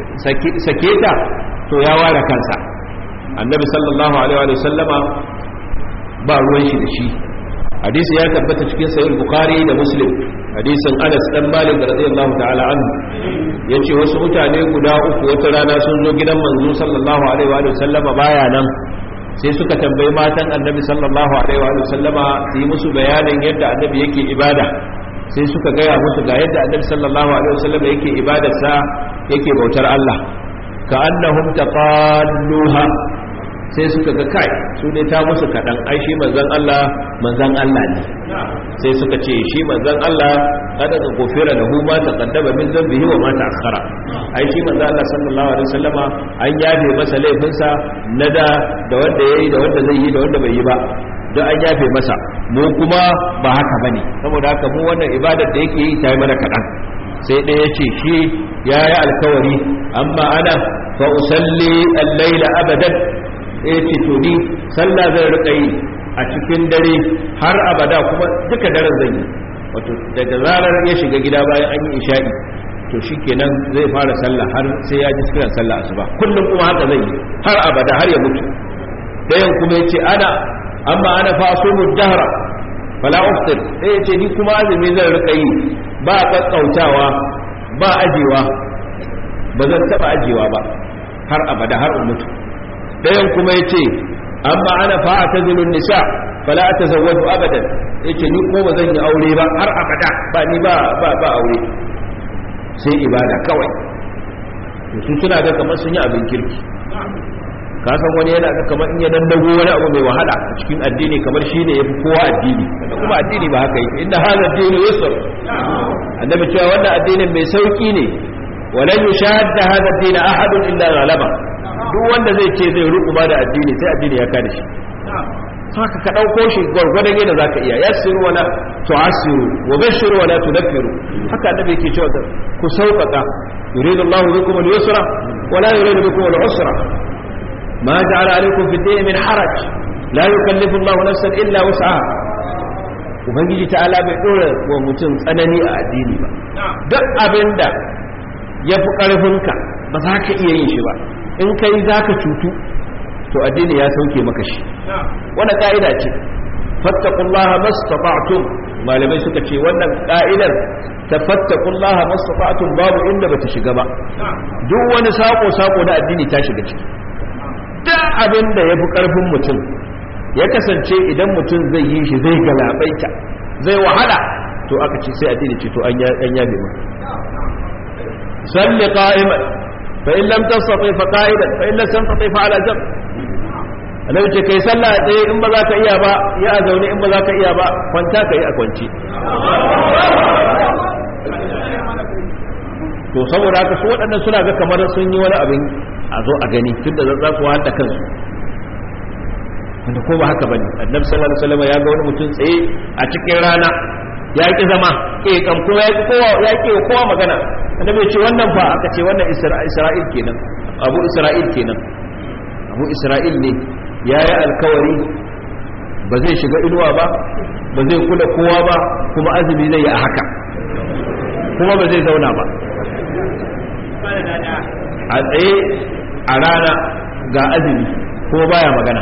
sake ta to ya ware kansa annabi sallallahu alaihi wa sallama ba ruwan shi da shi hadisi ya tabbata cikin sahih bukhari da muslim hadisin anas dan malik radiyallahu ta'ala anhu yace wasu mutane guda uku wata rana sun zo gidan manzo sallallahu alaihi wa sallama baya nan sai suka tambayi matan annabi sallallahu alaihi wa sallama su yi musu bayanin yadda annabi yake ibada sai suka gaya musu ga yadda annabi sallallahu alaihi wa sallama yake ibadarsa yake bautar Allah ka annahum taqalluha sai suka ga kai su ne ta musu kaɗan ai shi manzan Allah manzan Allah ne sai suka ce shi manzan Allah kada ka gofera da huma ta kaddaba min zambihi wa ma ta'akhkhara ai shi manzan Allah sallallahu alaihi wasallama an yafe masa laifinsa na da da wanda yayi da wanda zai yi da wanda bai yi ba don an yafe masa mu kuma ba haka bane saboda haka mu wannan ibadar da yake yi ta yi mana kaɗan sai ɗaya ce shi ya yi alkawari amma ana fa usalli al-laila abadan ya ce to ni sallah zai rika yi a cikin dare har abada kuma duka daren zai yi wato daga zarar ya shiga gida bayan an yi isha'i to shikenan zai fara sallah har sai ya ji kiran sallah asuba kullum kuma haka zai yi har abada har ya mutu dayan kuma ya ce ana amma ana fa asumu dahra fala uftir sai ya ce ni kuma azumi zan rika yi ba kakkautawa ba ajewa ba zan taba ajewa ba har abada har mutu ɗayan kuma ya ce amma ana fa'a ta zilun nisa fala ta zawadu abadan ya ce ni ko ba zan yi aure ba har abada ba ni ba ba ba aure sai ibada kawai su suna ga kamar sun yi abin kirki ka san wani yana ga kamar in ya dandago wani abu mai wahala a cikin addini kamar shi ne ya fi kowa addini da kuma addini ba haka yi inda hada addini yusuf annabi cewa wannan addinin mai sauki ne walan yushadda hada addini ahadun illa ghalaba duk wanda zai ce zai ruku ba da addini sai addini ya kada shi haka ka ɗauko shi gwargwadon yadda za ka iya yassiru wala tu'assiru wa bashiru wala tudaffiru haka annabi yake cewa ku sauƙaƙa yuridu Allah bikum al-yusra wa la yuridu bikum al-usra ma ja'ala alaykum fi ad-din min haraj la yukallifu Allah nafsan illa wus'aha ubangiji ta'ala bai dora wa mutum tsanani a addini ba duk abinda ya fi ƙarfinka ba za ka iya yin shi ba in kai za ka cutu to addini ya sauke maka shi wannan ka'ida ce fattakullaha mastata'tum malamai suka ce wannan ka'idar ta fattakullaha mastata'tum babu inda bata shiga ba duk wani sako sako na addini ta shiga ciki duk abin da yafi karfin mutum ya kasance idan mutum zai yi shi zai galabaita zai wahala to aka ce sai addini ce to an yabe maka salli qa'iman فإن لم تستطع فقائدا فإن لم تستطع فعلى جنب annabi ce kai sallah a tsaye in ba za ka iya ba ya a zaune in ba za ka iya ba kwanta ka yi a kwanci to saboda haka su waɗannan suna ga kamar sun yi wani abin a zo a gani tun da za su wahala kansu wanda ko ba haka ba ne annabi sallallahu alaihi wasallam ya ga wani mutum tsaye a cikin rana ya ki zama ke kan kuma ya ki kowa ya ki kowa magana annabi ce wannan fa aka ce wannan isra'il kenan abu isra'il kenan abu isra'il ne ya yi alkawari ba zai shiga inuwa ba ba zai kula kowa ba kuma azumi zai yi a haka kuma ba zai zauna ba a tsaye a rana ga azumi ko baya magana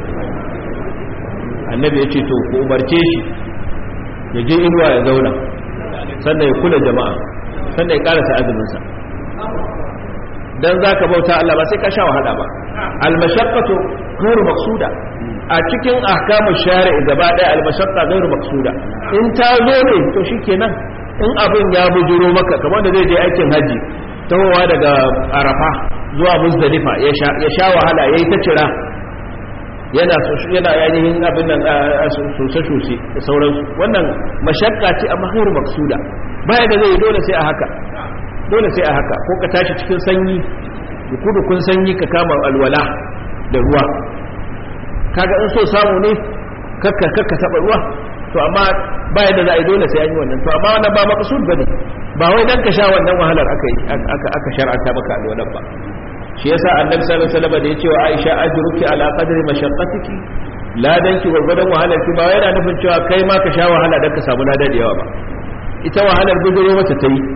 annabi ya ce to ku umarce shi ya je inuwa ya zauna sannan ya kula jama'a sannan ya karasa azuminsa dan zaka bauta Allah ba sai ka sha wahala ba al-mashaqqatu ghairu maqsuda a cikin ahkamu shari'i gaba daya al-mashaqqa ghairu maqsuda in ta zo ne to shikenan in abin ya bujuro maka kamar da zai je aikin haji tawowa daga arafa zuwa muzdalifa ya sha wahala yayi ta cira yana yana yayin abin nan sosai sosai da sauransu wannan mashakka ce amma ghairu maqsuda baya da zai dole sai a haka dole sai a haka ko ka tashi cikin sanyi kudu kun sanyi ka kama alwala da ruwa kaga in so samu ne kakka kakka taba ruwa to amma baya da za a yi dole sai an yi wannan to amma wannan ba maqsud bane ba wai dan ka sha wannan wahalar aka aka aka shar'anta maka alwalan ba shi yasa annabi sallallahu alaihi wasallam da yace wa Aisha ajruki ala qadri mashaqqatiki ladan ki gurgurdan wahalar ki ba wai yana nufin cewa kai ma ka sha wahala dan ka samu ladan da yawa ba ita wahalar guduro mata ta yi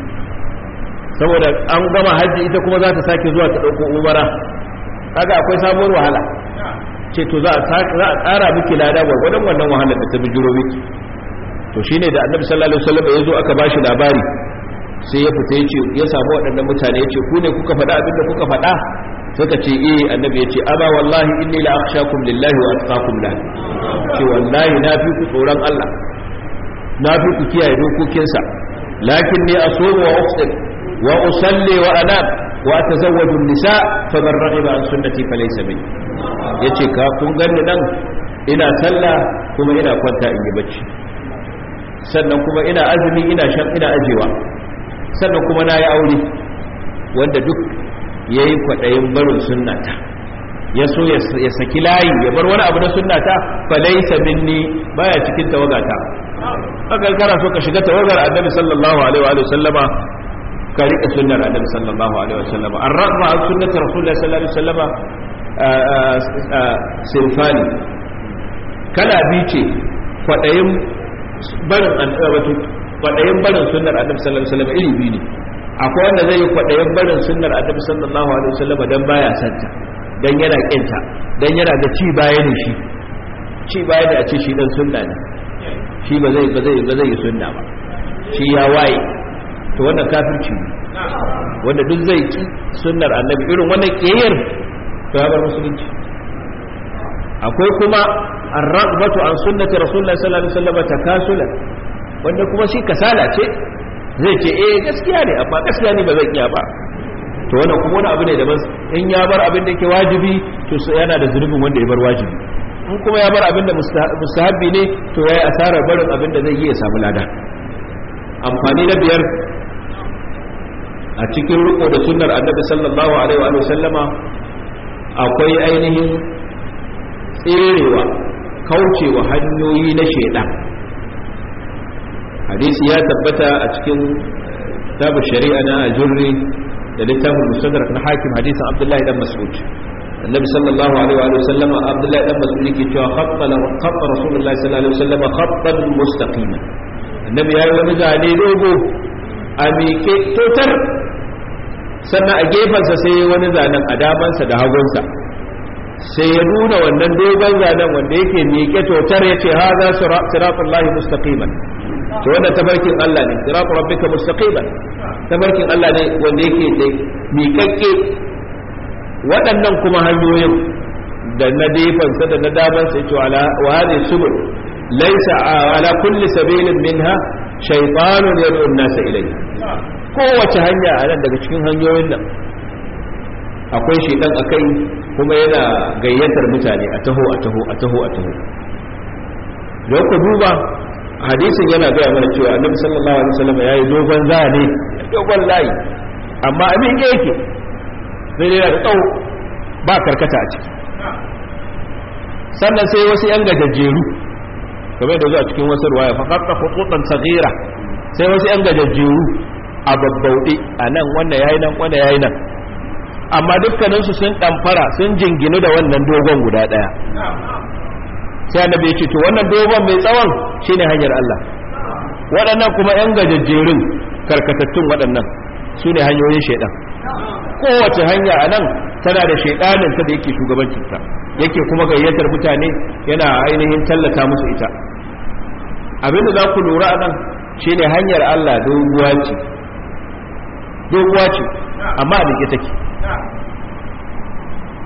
saboda an gama hajji ita kuma za ta sake zuwa ta dauko umara kaga akwai sabuwar wahala ce to za a tsara miki lada gwargwadon wannan wahalar da ta bijiro miki to shine da annabi sallallahu alaihi wasallam ya zo aka bashi labari sai ya fita ya ce ya samu waɗannan mutane ya ce ku ne kuka faɗa abin da kuka faɗa suka ce eh annabi ya ce aba wallahi inni la akhshakum lillahi wa atqakum la ce wallahi na fi ku tsoron Allah na fi ku kiyaye dokokinsa lakin ni asumu wa uftir wa usalli wa anam wa atazawwaju an-nisa faman raghiba an sunnati falaysa minni yace ka kun ganni nan ina sallah kuma ina kwanta in yi bacci sannan kuma ina azumi ina shan ina ajewa sannan kuma na yi aure wanda duk ya yi kwaɗayin barin sunnata ya so ya saki layi ya bar wani abu na sunnata falaisa minni baya cikin tawagata haka kana so ka shiga tawagar annabi sallallahu alaihi wa sallama ka rika sunnar annabi sallallahu alaihi wa sallama an raqma an sunnati rasulullahi sallallahu alaihi wa sallama sinfani kala biyu ce kwaɗayin barin wato kwaɗayin barin sunnar annabi sallallahu alaihi wasallam iri biyu ne akwai wanda zai yi kwaɗayin barin sunnar annabi sallallahu alaihi wasallam dan baya santa dan yana kinta dan yana da ci baya ne shi ci baya da a ce shi dan sunna ne shi ba zai ba zai ba zai yi sunna ba shi ya waye to wannan kafirci ne wanda duk zai ki sunnar annabi irin wannan kiyayyar to ya bar musulunci akwai kuma ar-raghbatu an sunnati rasulullahi sallallahu alaihi wasallam takasulan wanda kuma shi kasala ce zai ce eh gaskiya ne amma gaskiya ne ba zan iya ba to wannan kuma wani abu ne daban in ya bar abin da yake wajibi to yana da zunubin wanda ya bar wajibi in kuma ya bar abin da mustahabbi ne to yayi asarar barin abin da zai yi ya samu lada amfani na biyar a cikin riko da sunnar annabi sallallahu alaihi wa sallama akwai ainihin tserewa kaucewa hanyoyi na shaidan hadisi ya tabbata a cikin kitabun shari'a na ajurri da littafin musadrak na hakim hadisin abdullahi dan mas'ud annabi sallallahu alaihi wa sallama abdullahi dan mas'ud yake cewa khatta khatta rasulullahi sallallahu alaihi wa sallama khattan mustaqima annabi yayi wani zane dogo a miƙe totar sannan a gefensa sai wani zanen a damansa da hagunsa sai ya nuna wannan dogon zanen wanda yake miƙe totar ya ce ha za siratullahi mustaqiman to wanda tabarkin Allah ne siratu rabbika mustaqiman tabarkin Allah ne wanda yake da miƙaƙƙe waɗannan kuma hanyoyin da na defansa da na damansa ya ce wa hadhihi subul laysa ala kulli sabilin minha shaytanun yad'u an-nasa ilayhi kowace hanya a nan daga cikin hanyoyin nan akwai shaidan a kai kuma yana gayyatar mutane a taho a taho a taho a taho don ku duba hadisin yana gaya mana cewa annabi sallallahu alaihi wasallam ya yi dogon zane dogon layi amma a miƙe yake sai dai da tsawo ba karkata a ciki sannan sai wasu yan gajajjeru kamar da zuwa cikin wasu ruwaya fa qatta khututan saghira sai wasu yan gajajjeru a babbauɗe a nan wannan yayi nan wannan yayi nan amma dukkaninsu sun ɗamfara sun jinginu da wannan dogon guda ɗaya sai annabi ya ce to wannan dogon mai tsawon shine hanyar Allah waɗannan kuma yan gajajjerun karkatattun waɗannan su ne hanyoyin shaidan kowace hanya a nan tana da shaidanin ta da yake shugabancinta yake kuma gayyatar mutane yana ainihin tallata musu ita abinda za ku lura a nan shine hanyar Allah doguwa ce doguwa ce amma a dake take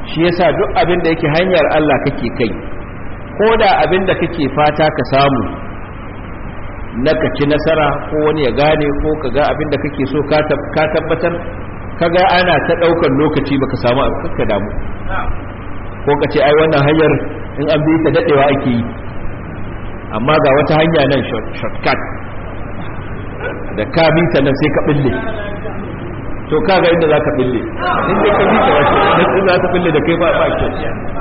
shi yasa duk abin da yake hanyar Allah kake kai ko da abin da kake fata ka samu na ka ci nasara ko wani ya gane ko ka ga abin da kake so ka tabbatar ka ga ana ta ɗaukar lokaci baka samu abin ka damu ko ka ce ai wannan hanyar in an bi ta daɗewa ake yi amma ga wata hanya nan shortcut da ka bi ta nan sai ka ɓille to kaga inda za ka bille inda ka bi wace za ta bille da kai ba ba kyau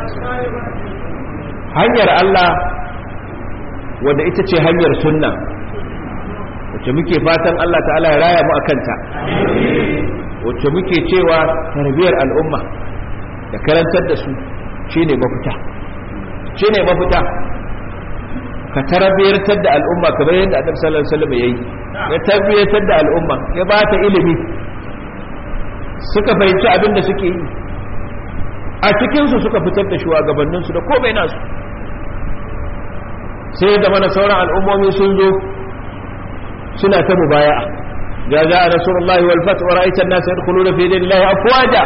hanyar Allah wadda ita ce hanyar sunna wacce muke fatan Allah ta'ala ya raya mu akan ta wacce muke cewa tarbiyar al'umma da karantar da su shine mafita shine mafita ka tarbiyartar da al'umma kamar yadda Annabi sallallahu alaihi wasallam yayi ya tarbiyartar da al'umma ya ba ta ilimi suka fahimci abin da suke yi a cikinsu suka fitar da shugabanninsu da komai nasu sai da mana sauran al'ummomi sun zo suna ta mubaya'a ga za a nasarullahi wal fat wa ra'aita an-nas yadkhuluna fi dinillahi afwaja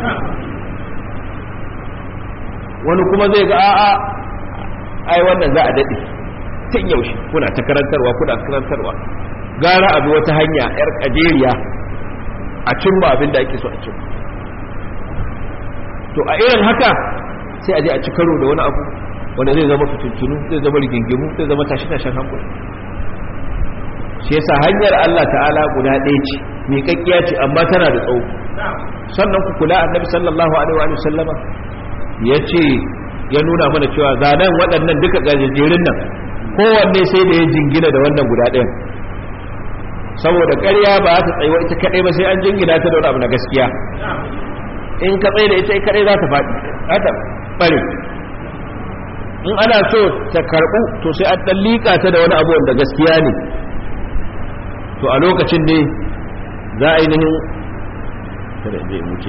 wani kuma zai ga a'a ai wannan za a dade tun yaushe kuna ta karantarwa kuna karantarwa gara abu wata hanya yar kajeriya a cimma abin da ake so a cimma to a irin haka sai a je a ci karo da wani abu wanda zai zama fitintunu zai zama rigingimu zai zama tashi-tashin hankali shi yasa hanyar Allah ta'ala guda ɗaya ce mai kakkiya ce amma tana da tsawo sannan ku kula annabi sallallahu alaihi wa sallama ya ce ya nuna mana cewa zanen waɗannan duka gajejerin nan kowanne sai da ya jingina da wannan guda ɗayan saboda ƙarya ba ta tsayuwa ita kaɗai ba sai an jingina ta da wani abu na gaskiya in ka tsaye da ita kaɗai za ta faɗi za ta ɓare in ana so ta karɓu to sai an ɗan liƙa ta da wani abu wanda gaskiya ne to a lokacin ne za a ainihin kada zai muke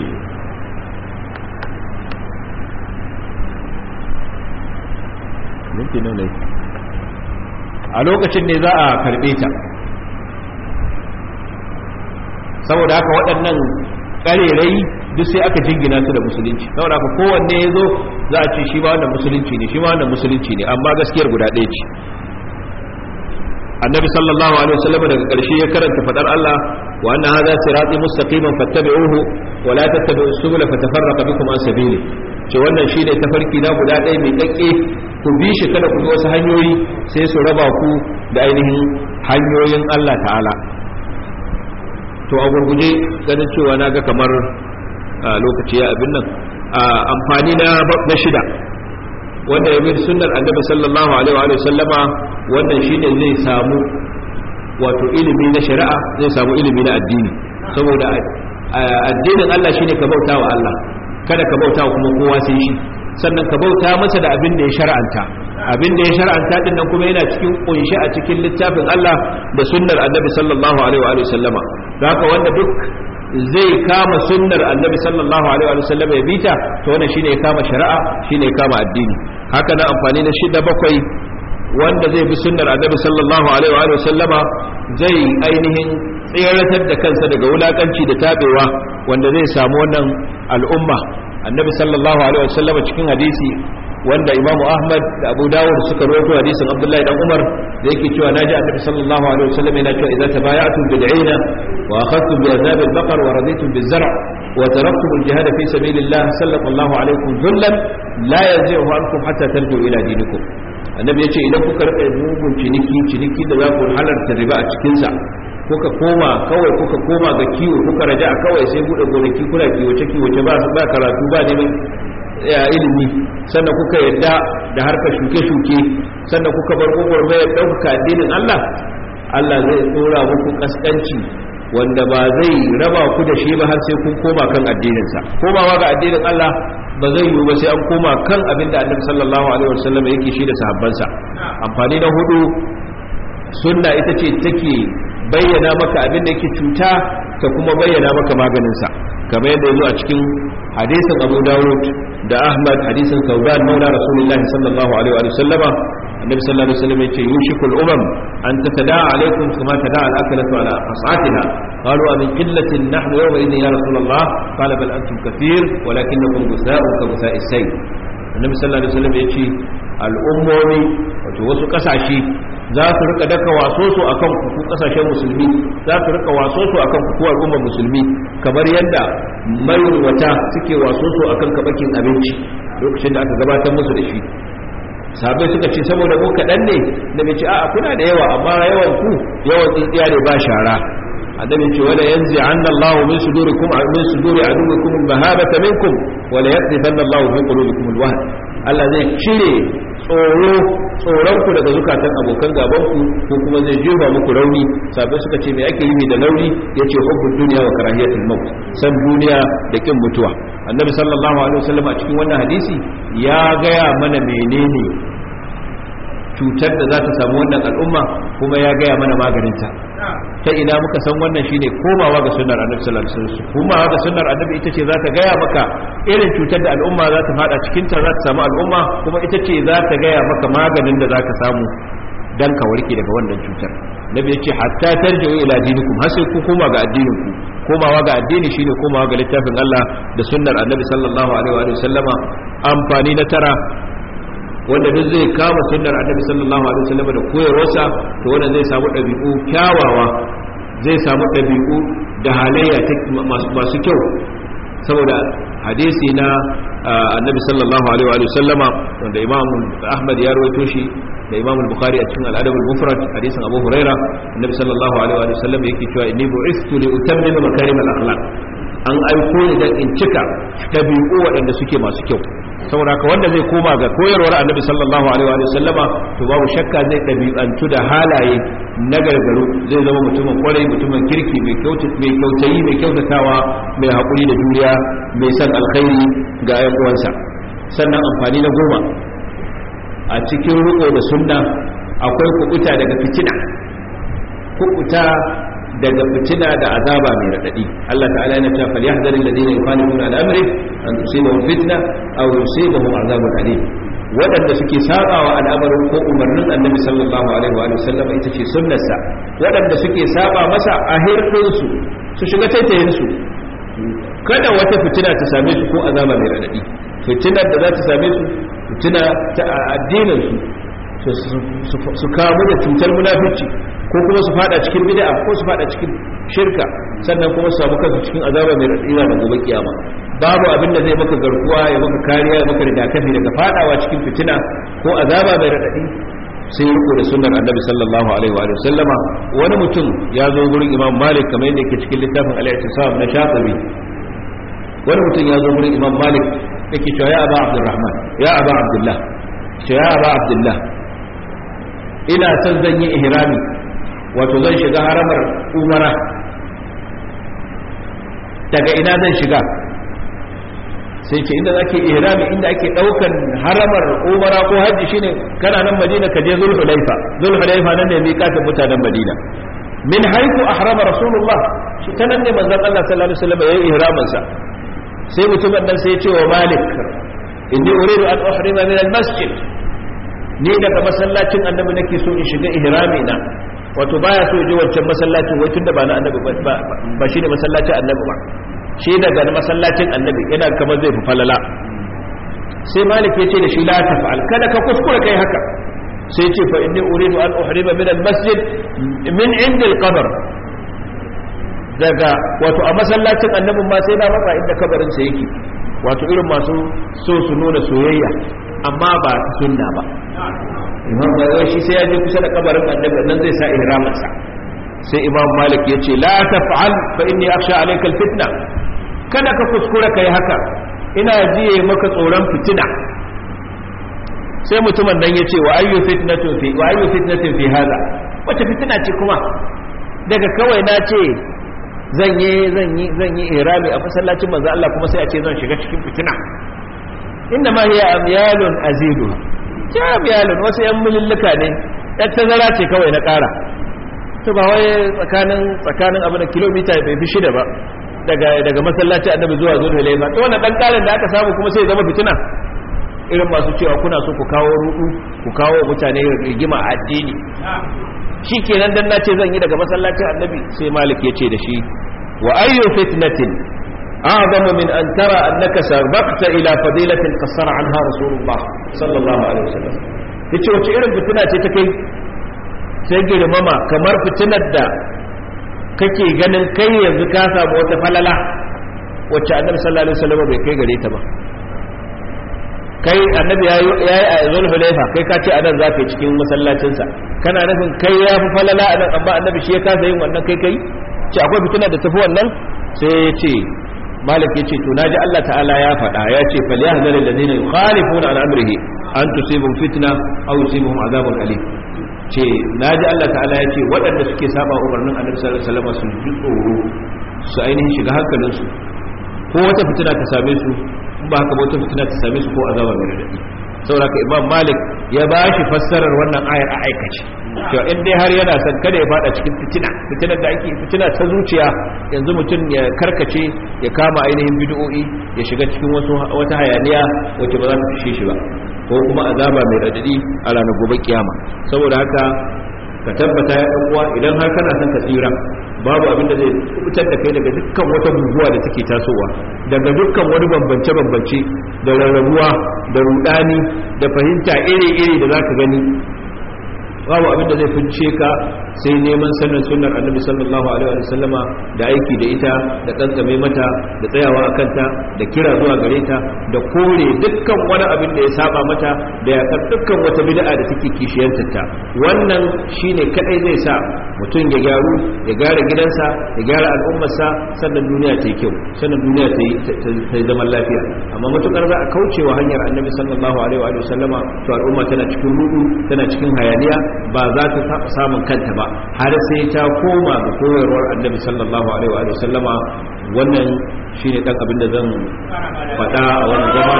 minti nan ne a lokacin ne za a karɓe ta saboda haka waɗannan ƙarerai duk sai aka jingina su da musulunci saboda haka kowanne ya zo za a ce shi ma wannan musulunci ne shi ma wannan musulunci ne amma gaskiyar guda ɗaya ce annabi sallallahu alaihi wasallam daga ƙarshe ya karanta fadar Allah wa anna hadha sirati mustaqiman fattabi'uhu wa la tattabi'us subula fatafarraqa bikum an sabili ce wannan shine tafarki na guda ɗaya mai dakke ku bi shi kada ku bi wasu hanyoyi sai su raba ku da ainihin hanyoyin Allah ta'ala to a gurguje ganin cewa na ga kamar lokaci ya abin nan amfani na shida wanda ya bi sunnar annabi sallallahu alaihi wa sallama wannan shine zai samu wato ilimi na shari'a zai samu ilimi na addini saboda addinin Allah shine ka bauta wa Allah kada ka bauta kuma kowa sai shi sannan ka bauta masa da abin da ya shar'anta abin da ya shar'anta din nan kuma yana cikin kunshi a cikin littafin Allah da sunnar annabi sallallahu alaihi wa sallama don haka wanda duk zai kama sunnar annabi sallallahu alaihi wa sallam ya bita to wannan shine ya kama shari'a shine ya kama addini haka na amfani na shida bakwai wanda zai bi sunnar annabi sallallahu alaihi wa sallama zai ainihin tseratar da kansa daga wulakanci da tabewa wanda zai samu wannan al'umma annabi sallallahu alaihi wa sallama cikin hadisi wanda imamu ahmad da abu dawud suka rawaito hadisin abdullahi dan umar da yake cewa naji annabi sallallahu alaihi wasallam yana cewa idza tabaya'tum bid'ina wa akhadtum bi azab al-baqar wa raditum biz-zar' wa taraktum al-jihad fi sabilillah sallallahu alaikum dhullan la yanzi'u ankum hatta tarji'u ila dinikum annabi yace idan kuka rika mugun ciniki ciniki da za ku halarta riba a cikin sa kuka koma kawai kuka koma ga kiwo kuka raja kawai sai bude gonaki kuna kiwace kiwace ba ba karatu ba neman ilimi sannan kuka yadda da harkar shuke-shuke sannan kuka bar gwagwarmayar ɗaukaka addinin Allah Allah zai tsora muku kaskanci wanda ba zai raba ku da shi ba har sai kun koma kan addininsa komawa ga addinin Allah ba zai yiwu ba sai an koma kan abin da annabi sallallahu alaihi wasallam yake shi da sahabbansa amfani na hudu sunna ita ce take bayyana maka abin da yake cuta ta kuma bayyana maka maganinsa kamar yadda yazo a cikin hadisin Abu Dawud da Ahmad hadisin Thawban maula Rasulullah sallallahu alaihi wa sallama annabi sallallahu alaihi wasallam yace yushikul umam an tatada alaikum kama tada al akalatu ala qas'atiha qalu min qillatin nahnu yawma idhin ya rasulullah qala bal antum kathir walakinakum gusa'un ka gusa'is sayl annabi sallallahu alaihi wasallam yace al'ummomi wato wasu kasashe za su rika daka waso su akan ku kasashen musulmi za su rika waso su akan ku al'ummar musulmi kamar yadda mayunwata suke waso su akan kabakin abinci lokacin da aka gabatar musu da shi sabai suka ce saboda ku kaɗan ne da bai ce a kuna da yawa amma yawan ku yawan tsintsiya ne ba shara annabi ce wala yanzi anna Allahu min sudurikum min suduri aduwikum mahabata minkum wala yaqdifanna Allahu fi qulubikum alwahn Allah zai cire tsoro tsoron ku daga zukatan abokan gaban ku ko kuma zai jefa muku rauni sabai suka ce me ake yi da rauni yace hubbud dunya wa karahiyatul maut san duniya da kin mutuwa annabi sallallahu alaihi wasallam a cikin wannan hadisi ya gaya mana menene cutar da za ta samu wannan al'umma kuma ya gaya mana maganinta ta ina muka san wannan shine komawa ga sunnar annabi sallallahu alaihi wasallam komawa ga sunnar annabi ita ce za ta gaya maka irin cutar da al'umma za ta fada cikin ta za ta samu al'umma kuma ita ce za ta gaya maka maganin da za ka samu dan ka warke daga wannan cutar nabi ya ce hatta tarji'u ila dinikum har sai ku koma ga addinin ku komawa ga addini shine komawa ga littafin Allah da sunnar annabi sallallahu alaihi wa sallama amfani na tara wanda duk zai kama sunnar annabi sallallahu alaihi wa sallama da koyarwarsa to wanda zai samu dabi'u kyawawa zai samu dabi'u da halayya masu kyau saboda hadisi na annabi sallallahu alaihi wa sallama wanda imam ahmad ya rawaito shi da imam al-bukhari a cikin al-adab al-mufrad hadisin abu huraira annabi sallallahu alaihi wa sallam yake cewa inni bu'istu li utammima makarim al-akhlaq an aiko ni dan in cika dabi'u waɗanda suke masu kyau saboda haka wanda zai koma ga koyarwar annabi sallallahu alaihi wa sallama to babu shakka zai dabi'antu da halaye na gargaru zai zama mutumin kwarai mutumin kirki mai mai kyautayi mai kyautatawa mai hakuri da juriya mai san alkhairi ga ayan uwansa sannan amfani na goma a cikin riko da sunna akwai kubuta daga fitina kubuta daga fitina da azaba mai radadi Allah ta'ala yana cewa falyahdharil ladina yukhalifuna an amri an tusibahum fitna aw yusibahum azabun alim waɗanda suke sabawa al'amarin ko umarnin annabi sallallahu alaihi wa sallam ita ce sunnarsa waɗanda suke saba masa a hirɗinsu su shiga taitayin su kada wata fitina ta same su ko azaba mai radadi fitinar da za ta same su fitina ta addinin su su kamu da cutar munafici ko kuma su fada cikin bid'a ko su fada cikin shirka sannan kuma su samu kansu cikin azaba mai radina da gobe kiyama babu abin da zai maka garkuwa ya maka kariya ya maka rigakafi daga fadawa cikin fitina ko azaba mai radadi sai riko da sunnar annabi sallallahu alaihi wa sallama wani mutum ya zo gurin imam malik kamar yadda yake cikin littafin al-i'tisam na shafi'i wani mutum ya zo gurin imam malik yake cewa ya aba abdurrahman ya aba abdullah ce ya aba abdullah ina son zan yi ihrami wato zan shiga haramar umara daga ina zan shiga sai ce inda zake ihrami inda ake daukan haramar umara ko hajji shine kana nan madina ka je zulhulaifa zulhulaifa nan ne miƙatin mutanen madina min haiku ahrama rasulullah shi ta nan ne manzon Allah sallallahu alaihi wasallam yayin ihramin sa sai mutumin nan sai ya ce wa malik inni uridu an uhrima min al-masjid ni daga masallacin annabi nake so in shiga ihrami na wato baya so je wancan masallacin wai tunda ba na annabi ba ba shine masallacin annabi ba shi daga masallacin annabi yana kamar zai fi falala sai malik ya ce da shi la taf'al kada ka kuskura kai haka sai ce fa inni uridu an uhrima min al-masjid min inda al-qabr daga wato a masallacin annabin ma sai na matsa inda kabarin sa yake wato irin masu so su nuna soyayya amma ba ta sunna ba imam bayan shi sai ya je kusa da kabarin annabi nan zai sa ihramin sa sai imam malik ya ce la taf'al fa inni akhsha alayka al-fitna kada ka kuskura kai haka ina jiye maka tsoron fitina sai mutumin nan ya ce wa ayyu fitnatun fi wa ayyu fitnatin fi hada wace fitina ce kuma daga kawai na ce zan yi zan yi zan yi ihrami a masallacin manzo Allah kuma sai a ce zan shiga cikin fitina inna ma hiya amyalun azidu ta amyalun wasu yan mululluka ne ɗan tazara ce kawai na ƙara to ba wai tsakanin tsakanin abin da kilomita bai fi shida ba daga daga masallacin annabi zuwa zulhulaifa to wannan dan karin da aka samu kuma sai ya zama fitina irin masu cewa kuna so ku kawo rudu ku kawo mutane rigima a addini shi kenan dan nace zan yi daga masallacin annabi sai malik ya ce da shi wa ayyu fitnatin a'zamu min an tara annaka sabaqta ila fadilatin qassara anha rasulullah sallallahu alaihi wasallam yace wace irin fitina ce ta kai sai girmama kamar fitinar da kake ganin kai yanzu ka samu wata falala wacce annabi sallallahu alaihi wasallam bai kai gare ta ba kai annabi ya yi a zulhulaifa kai ka ce anan za ka yi cikin masallacinsa kana nufin kai ya fi falala anan amma annabi shi ya kasa yin wannan kai kai ce akwai fitina da tafi wannan sai ya ce malik ya ce to naji Allah ta'ala ya faɗa ya ce falyahzar alladhina yukhalifuna an amrihi an tusibum fitna aw yusibum azabun alim ce naji Allah ta'ala ya ce waɗanda suke saba umarnin annabi sallallahu alaihi wasallam su ji tsoro su ainihin shiga hankalinsu ko wata fitina ta same su ba haka wata fitina ta same su ko azaba mai radadi saboda ka imam malik ya ba shi fassarar wannan ayar a aikace to in dai har yana son kada ya fada cikin fitina fitinar da ake fitina ta zuciya yanzu mutum ya karkace ya kama ainihin bid'o'i ya shiga cikin wasu wata hayaniya wacce ba za ta fishe shi ba ko kuma azaba mai radadi a ranar gobe kiyama saboda haka ka tabbata ya ɗan uwa idan har kana son ka tsira babu abin da zai fitar da kai daga dukkan wata guguwa da take tasowa daga dukkan wani bambance-bambance da rarrabuwa da rudani da fahimta iri-iri da zaka gani babu abin da zai fince ka sai neman sanin sunnar annabi sallallahu alaihi wa sallama da aiki da ita da tsantsame mata da tsayawa a kanta da kira zuwa gare ta da kore dukkan wani abin da ya saba mata da yakar dukkan wata bid'a da take kishiyantar ta wannan shine kadai zai sa mutum ya gyaru ya gyara gidansa ya gyara al'ummarsa sannan duniya ta yi kyau sannan duniya ta yi zaman lafiya amma matukar za a kaucewa hanyar annabi sallallahu alaihi wa sallama to al'umma tana cikin rudu tana cikin hayaniya ba za ta taɓa samun kanta ba har sai ta koma ga koyarwar annabi sallallahu alaihi wa sallama wannan shine dan abin da zan faɗa a wannan zama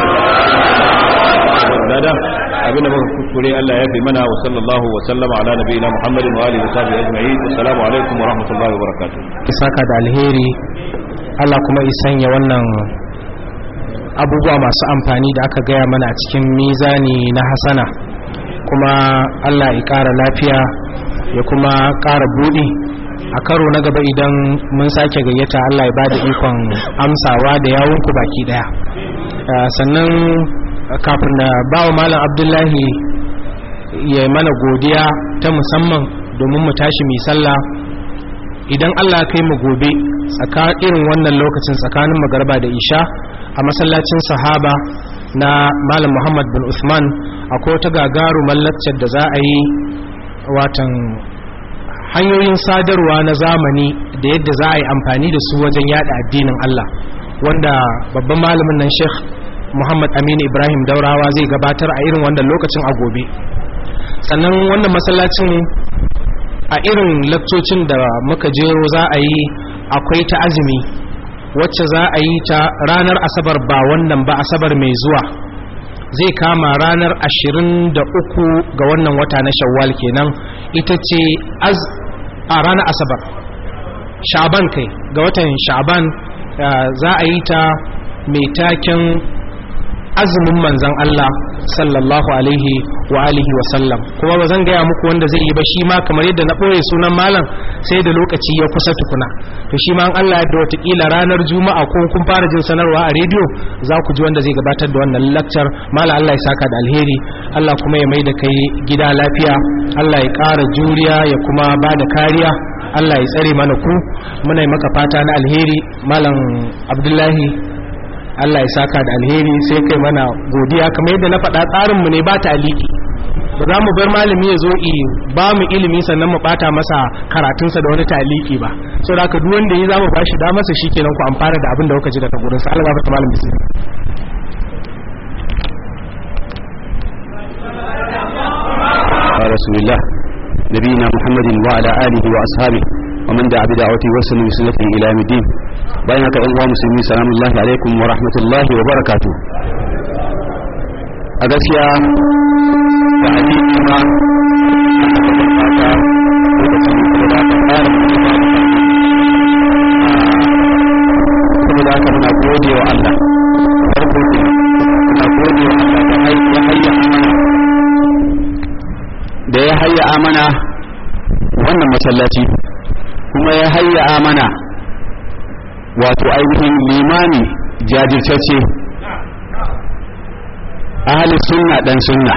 da abin da muka kuskure Allah ya fi mana wa sallallahu wa sallama ala nabiyina Muhammadin wa alihi wa sahbihi ajma'in assalamu alaikum wa rahmatullahi wa barakatuh saka da alheri Allah kuma ya sanya wannan abubuwa masu amfani da aka gaya mana a cikin mizani na hasana kuma Allah ya ƙara lafiya ya kuma ƙara buɗi a karo na gaba idan mun sake gayyata Allah ya ba da ikon amsawa da yawunku baki ɗaya sannan kafin da bawa malam abdullahi ya mana godiya ta musamman domin mu tashi mai sallah idan Allah kai mu gobe irin wannan lokacin tsakanin magarba da isha a masallacin sahaba na malam muhammad bin usman akwai wata gagarumar laccar da za a yi watan hanyoyin sadarwa na zamani da yadda za a yi amfani da su wajen yada addinin Allah wanda babban malamin nan sheikh muhammad aminu ibrahim daurawa zai gabatar a irin wannan lokacin a gobe sannan wannan masallacin a irin lakcocin da muka jero za a yi akwai ta azumi wacce za a yi ta ranar asabar ba wannan ba asabar mai zuwa zai kama ranar 23 ga wannan wata na shawwal kenan ita ce a ranar asabar sha'ban kai ga watan sha'ban za a yi ta mai taken azumin manzan Allah sallallahu alaihi wa alihi wa sallam kuma ba zan gaya muku wanda zai yi ba shi ma kamar yadda na ɓoye sunan malam sai da lokaci ya kusa tukuna to shi ma an Allah da watakila ranar juma'a ko kun fara jin sanarwa a rediyo za ku ji wanda zai gabatar da wannan lakcar malam Allah ya saka da alheri Allah kuma ya mai da kai gida lafiya Allah ya ƙara juriya ya kuma ba da kariya Allah ya tsare mana ku muna yi maka fata na alheri malam Abdullahi Allah ya saka da alheri sai kai mana godiya kamar yadda na faɗa tsarinmu ne ba ta aliki ba za mu bar malami ya zo i ba mu ilimi sannan mu bata masa karatunsa da wani taliki ba so da haka duk wanda yi za mu bashi da masa shi kenan ku amfana da abin da kuka ji daga gurin sa Allah ya fata malam bismillah رسول الله نبينا محمد وعلى آله وأصحابه ومن دعا بدعوته وسلم بسنته إلى يوم الدين bayan haka ɗan uwa musulmi salamullahi alaikum wa rahmatullahi wa barakatu a gaskiya da hadisi ma saboda haka muna gode wa Allah farko muna gode wa Allah da ya hayya amana wannan masallaci kuma ya hayya amana wato ainihin limani jajirtacce ahalin sunna dan sunna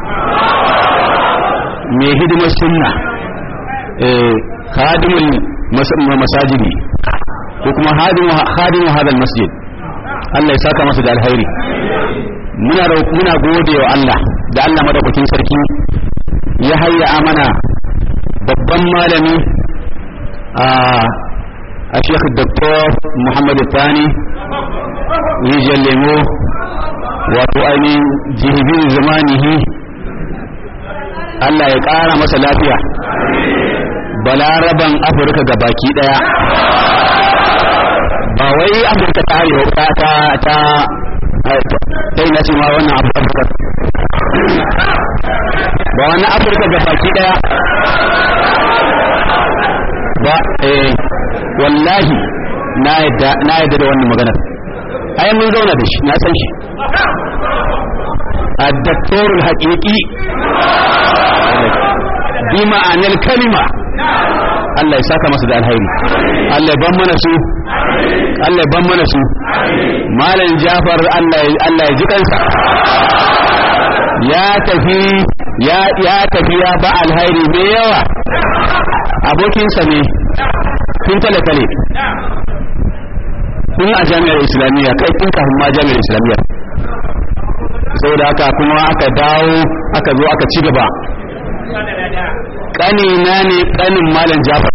mai hidimar sunna khadimul masajidi ko kuma khadimu hadal masjid Allah ya saka masa da alhairi muna muna gode wa Allah da Allah madaukakin sarki ya hayya amana babban malami a a Sheikh Dr. Muhammad Thani rijal lemo wato ainihin jihibin zamanihi Allah ya ƙara masa lafiya balaraban afirka ga baki daya ba wai afirka ta arewa ta ta ta ta ina ce ma wannan afirka ba wani afirka ga baki daya ba eh wallahi na yadda na yadda da wannan maganar ai mun zauna da shi na san shi الدكتور الحقيقي بمعنى الكلمة Allah ya saka masa da alhairi Allah ya ban mana su Allah ya ban mana su malam Jafar Allah Allah ya ji kansa ya tafi ya ya tafi ya ba alhairi mai yawa abokinsa ne tun talakale tun a jami'ar islamiyya kai tun kafin ma jami'ar islamiyya saboda haka kuma aka dawo aka zo aka ci gaba kanina ne kanin malam jafar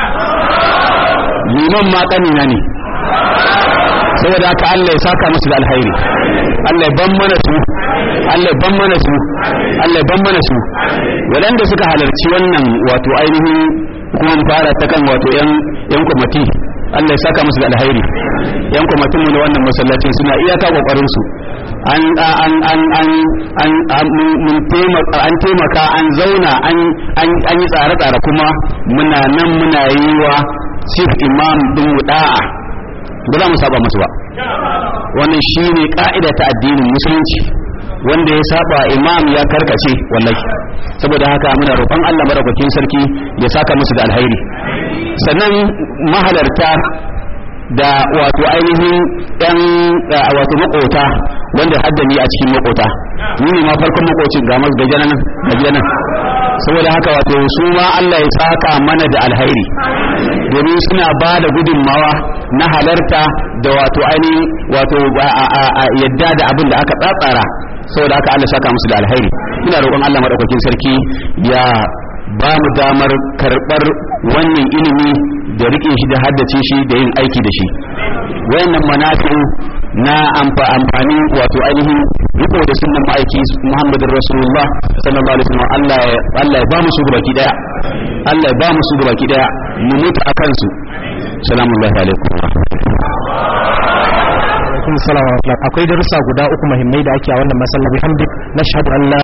liman ma kanina ne saboda haka Allah ya saka musu da alhairi Allah ya ban mana su Allah ya ban mana su Allah ya ban mana su waɗanda suka halarci wannan wato ainihin kuma fara ta kan wato yan yan kwamati Allah ya saka musu da alhairi yan kwamatin mu na wannan masallacin suna iyaka kokarin su an an an an an mun taimaka an taimaka an zauna an an yi tsare-tsare kuma muna nan muna yi wa chief imam din mu da'a ba za mu saba musu ba wannan shine ka'ida ta addinin musulunci wanda ya saba imam ya karkace wallahi saboda haka muna roƙon Allah madaukakin sarki ya saka musu da alhairi sannan mahalarta da wato ainihin yan wato makota wanda haddani a cikin makota ni ne ma farkon makocin ga mas gaje nan gaje nan saboda haka wato su ma Allah ya saka mana da alhairi domin suna ba da gudunmawa na halarta da wato ainihin wato yadda da abin da aka tsatsara saboda haka Allah saka musu da alhairi ina roƙon Allah madaukakin sarki ya ba mu damar karɓar wannan ilimi da riƙe shi da haddace shi da yin aiki da shi wayannan manafi'u na amfani wato ainihin riko da sunnan ma'aiki Muhammadin Rasulullah sallallahu alaihi wasallam Allah Allah ya ba mu su baki daya Allah ya ba mu su baki daya mu mutu akan su salamu alaikum alaikum salam wa rahmatullah akwai darussa guda uku muhimmai da ake a wannan masallaci hamdik nashhadu an la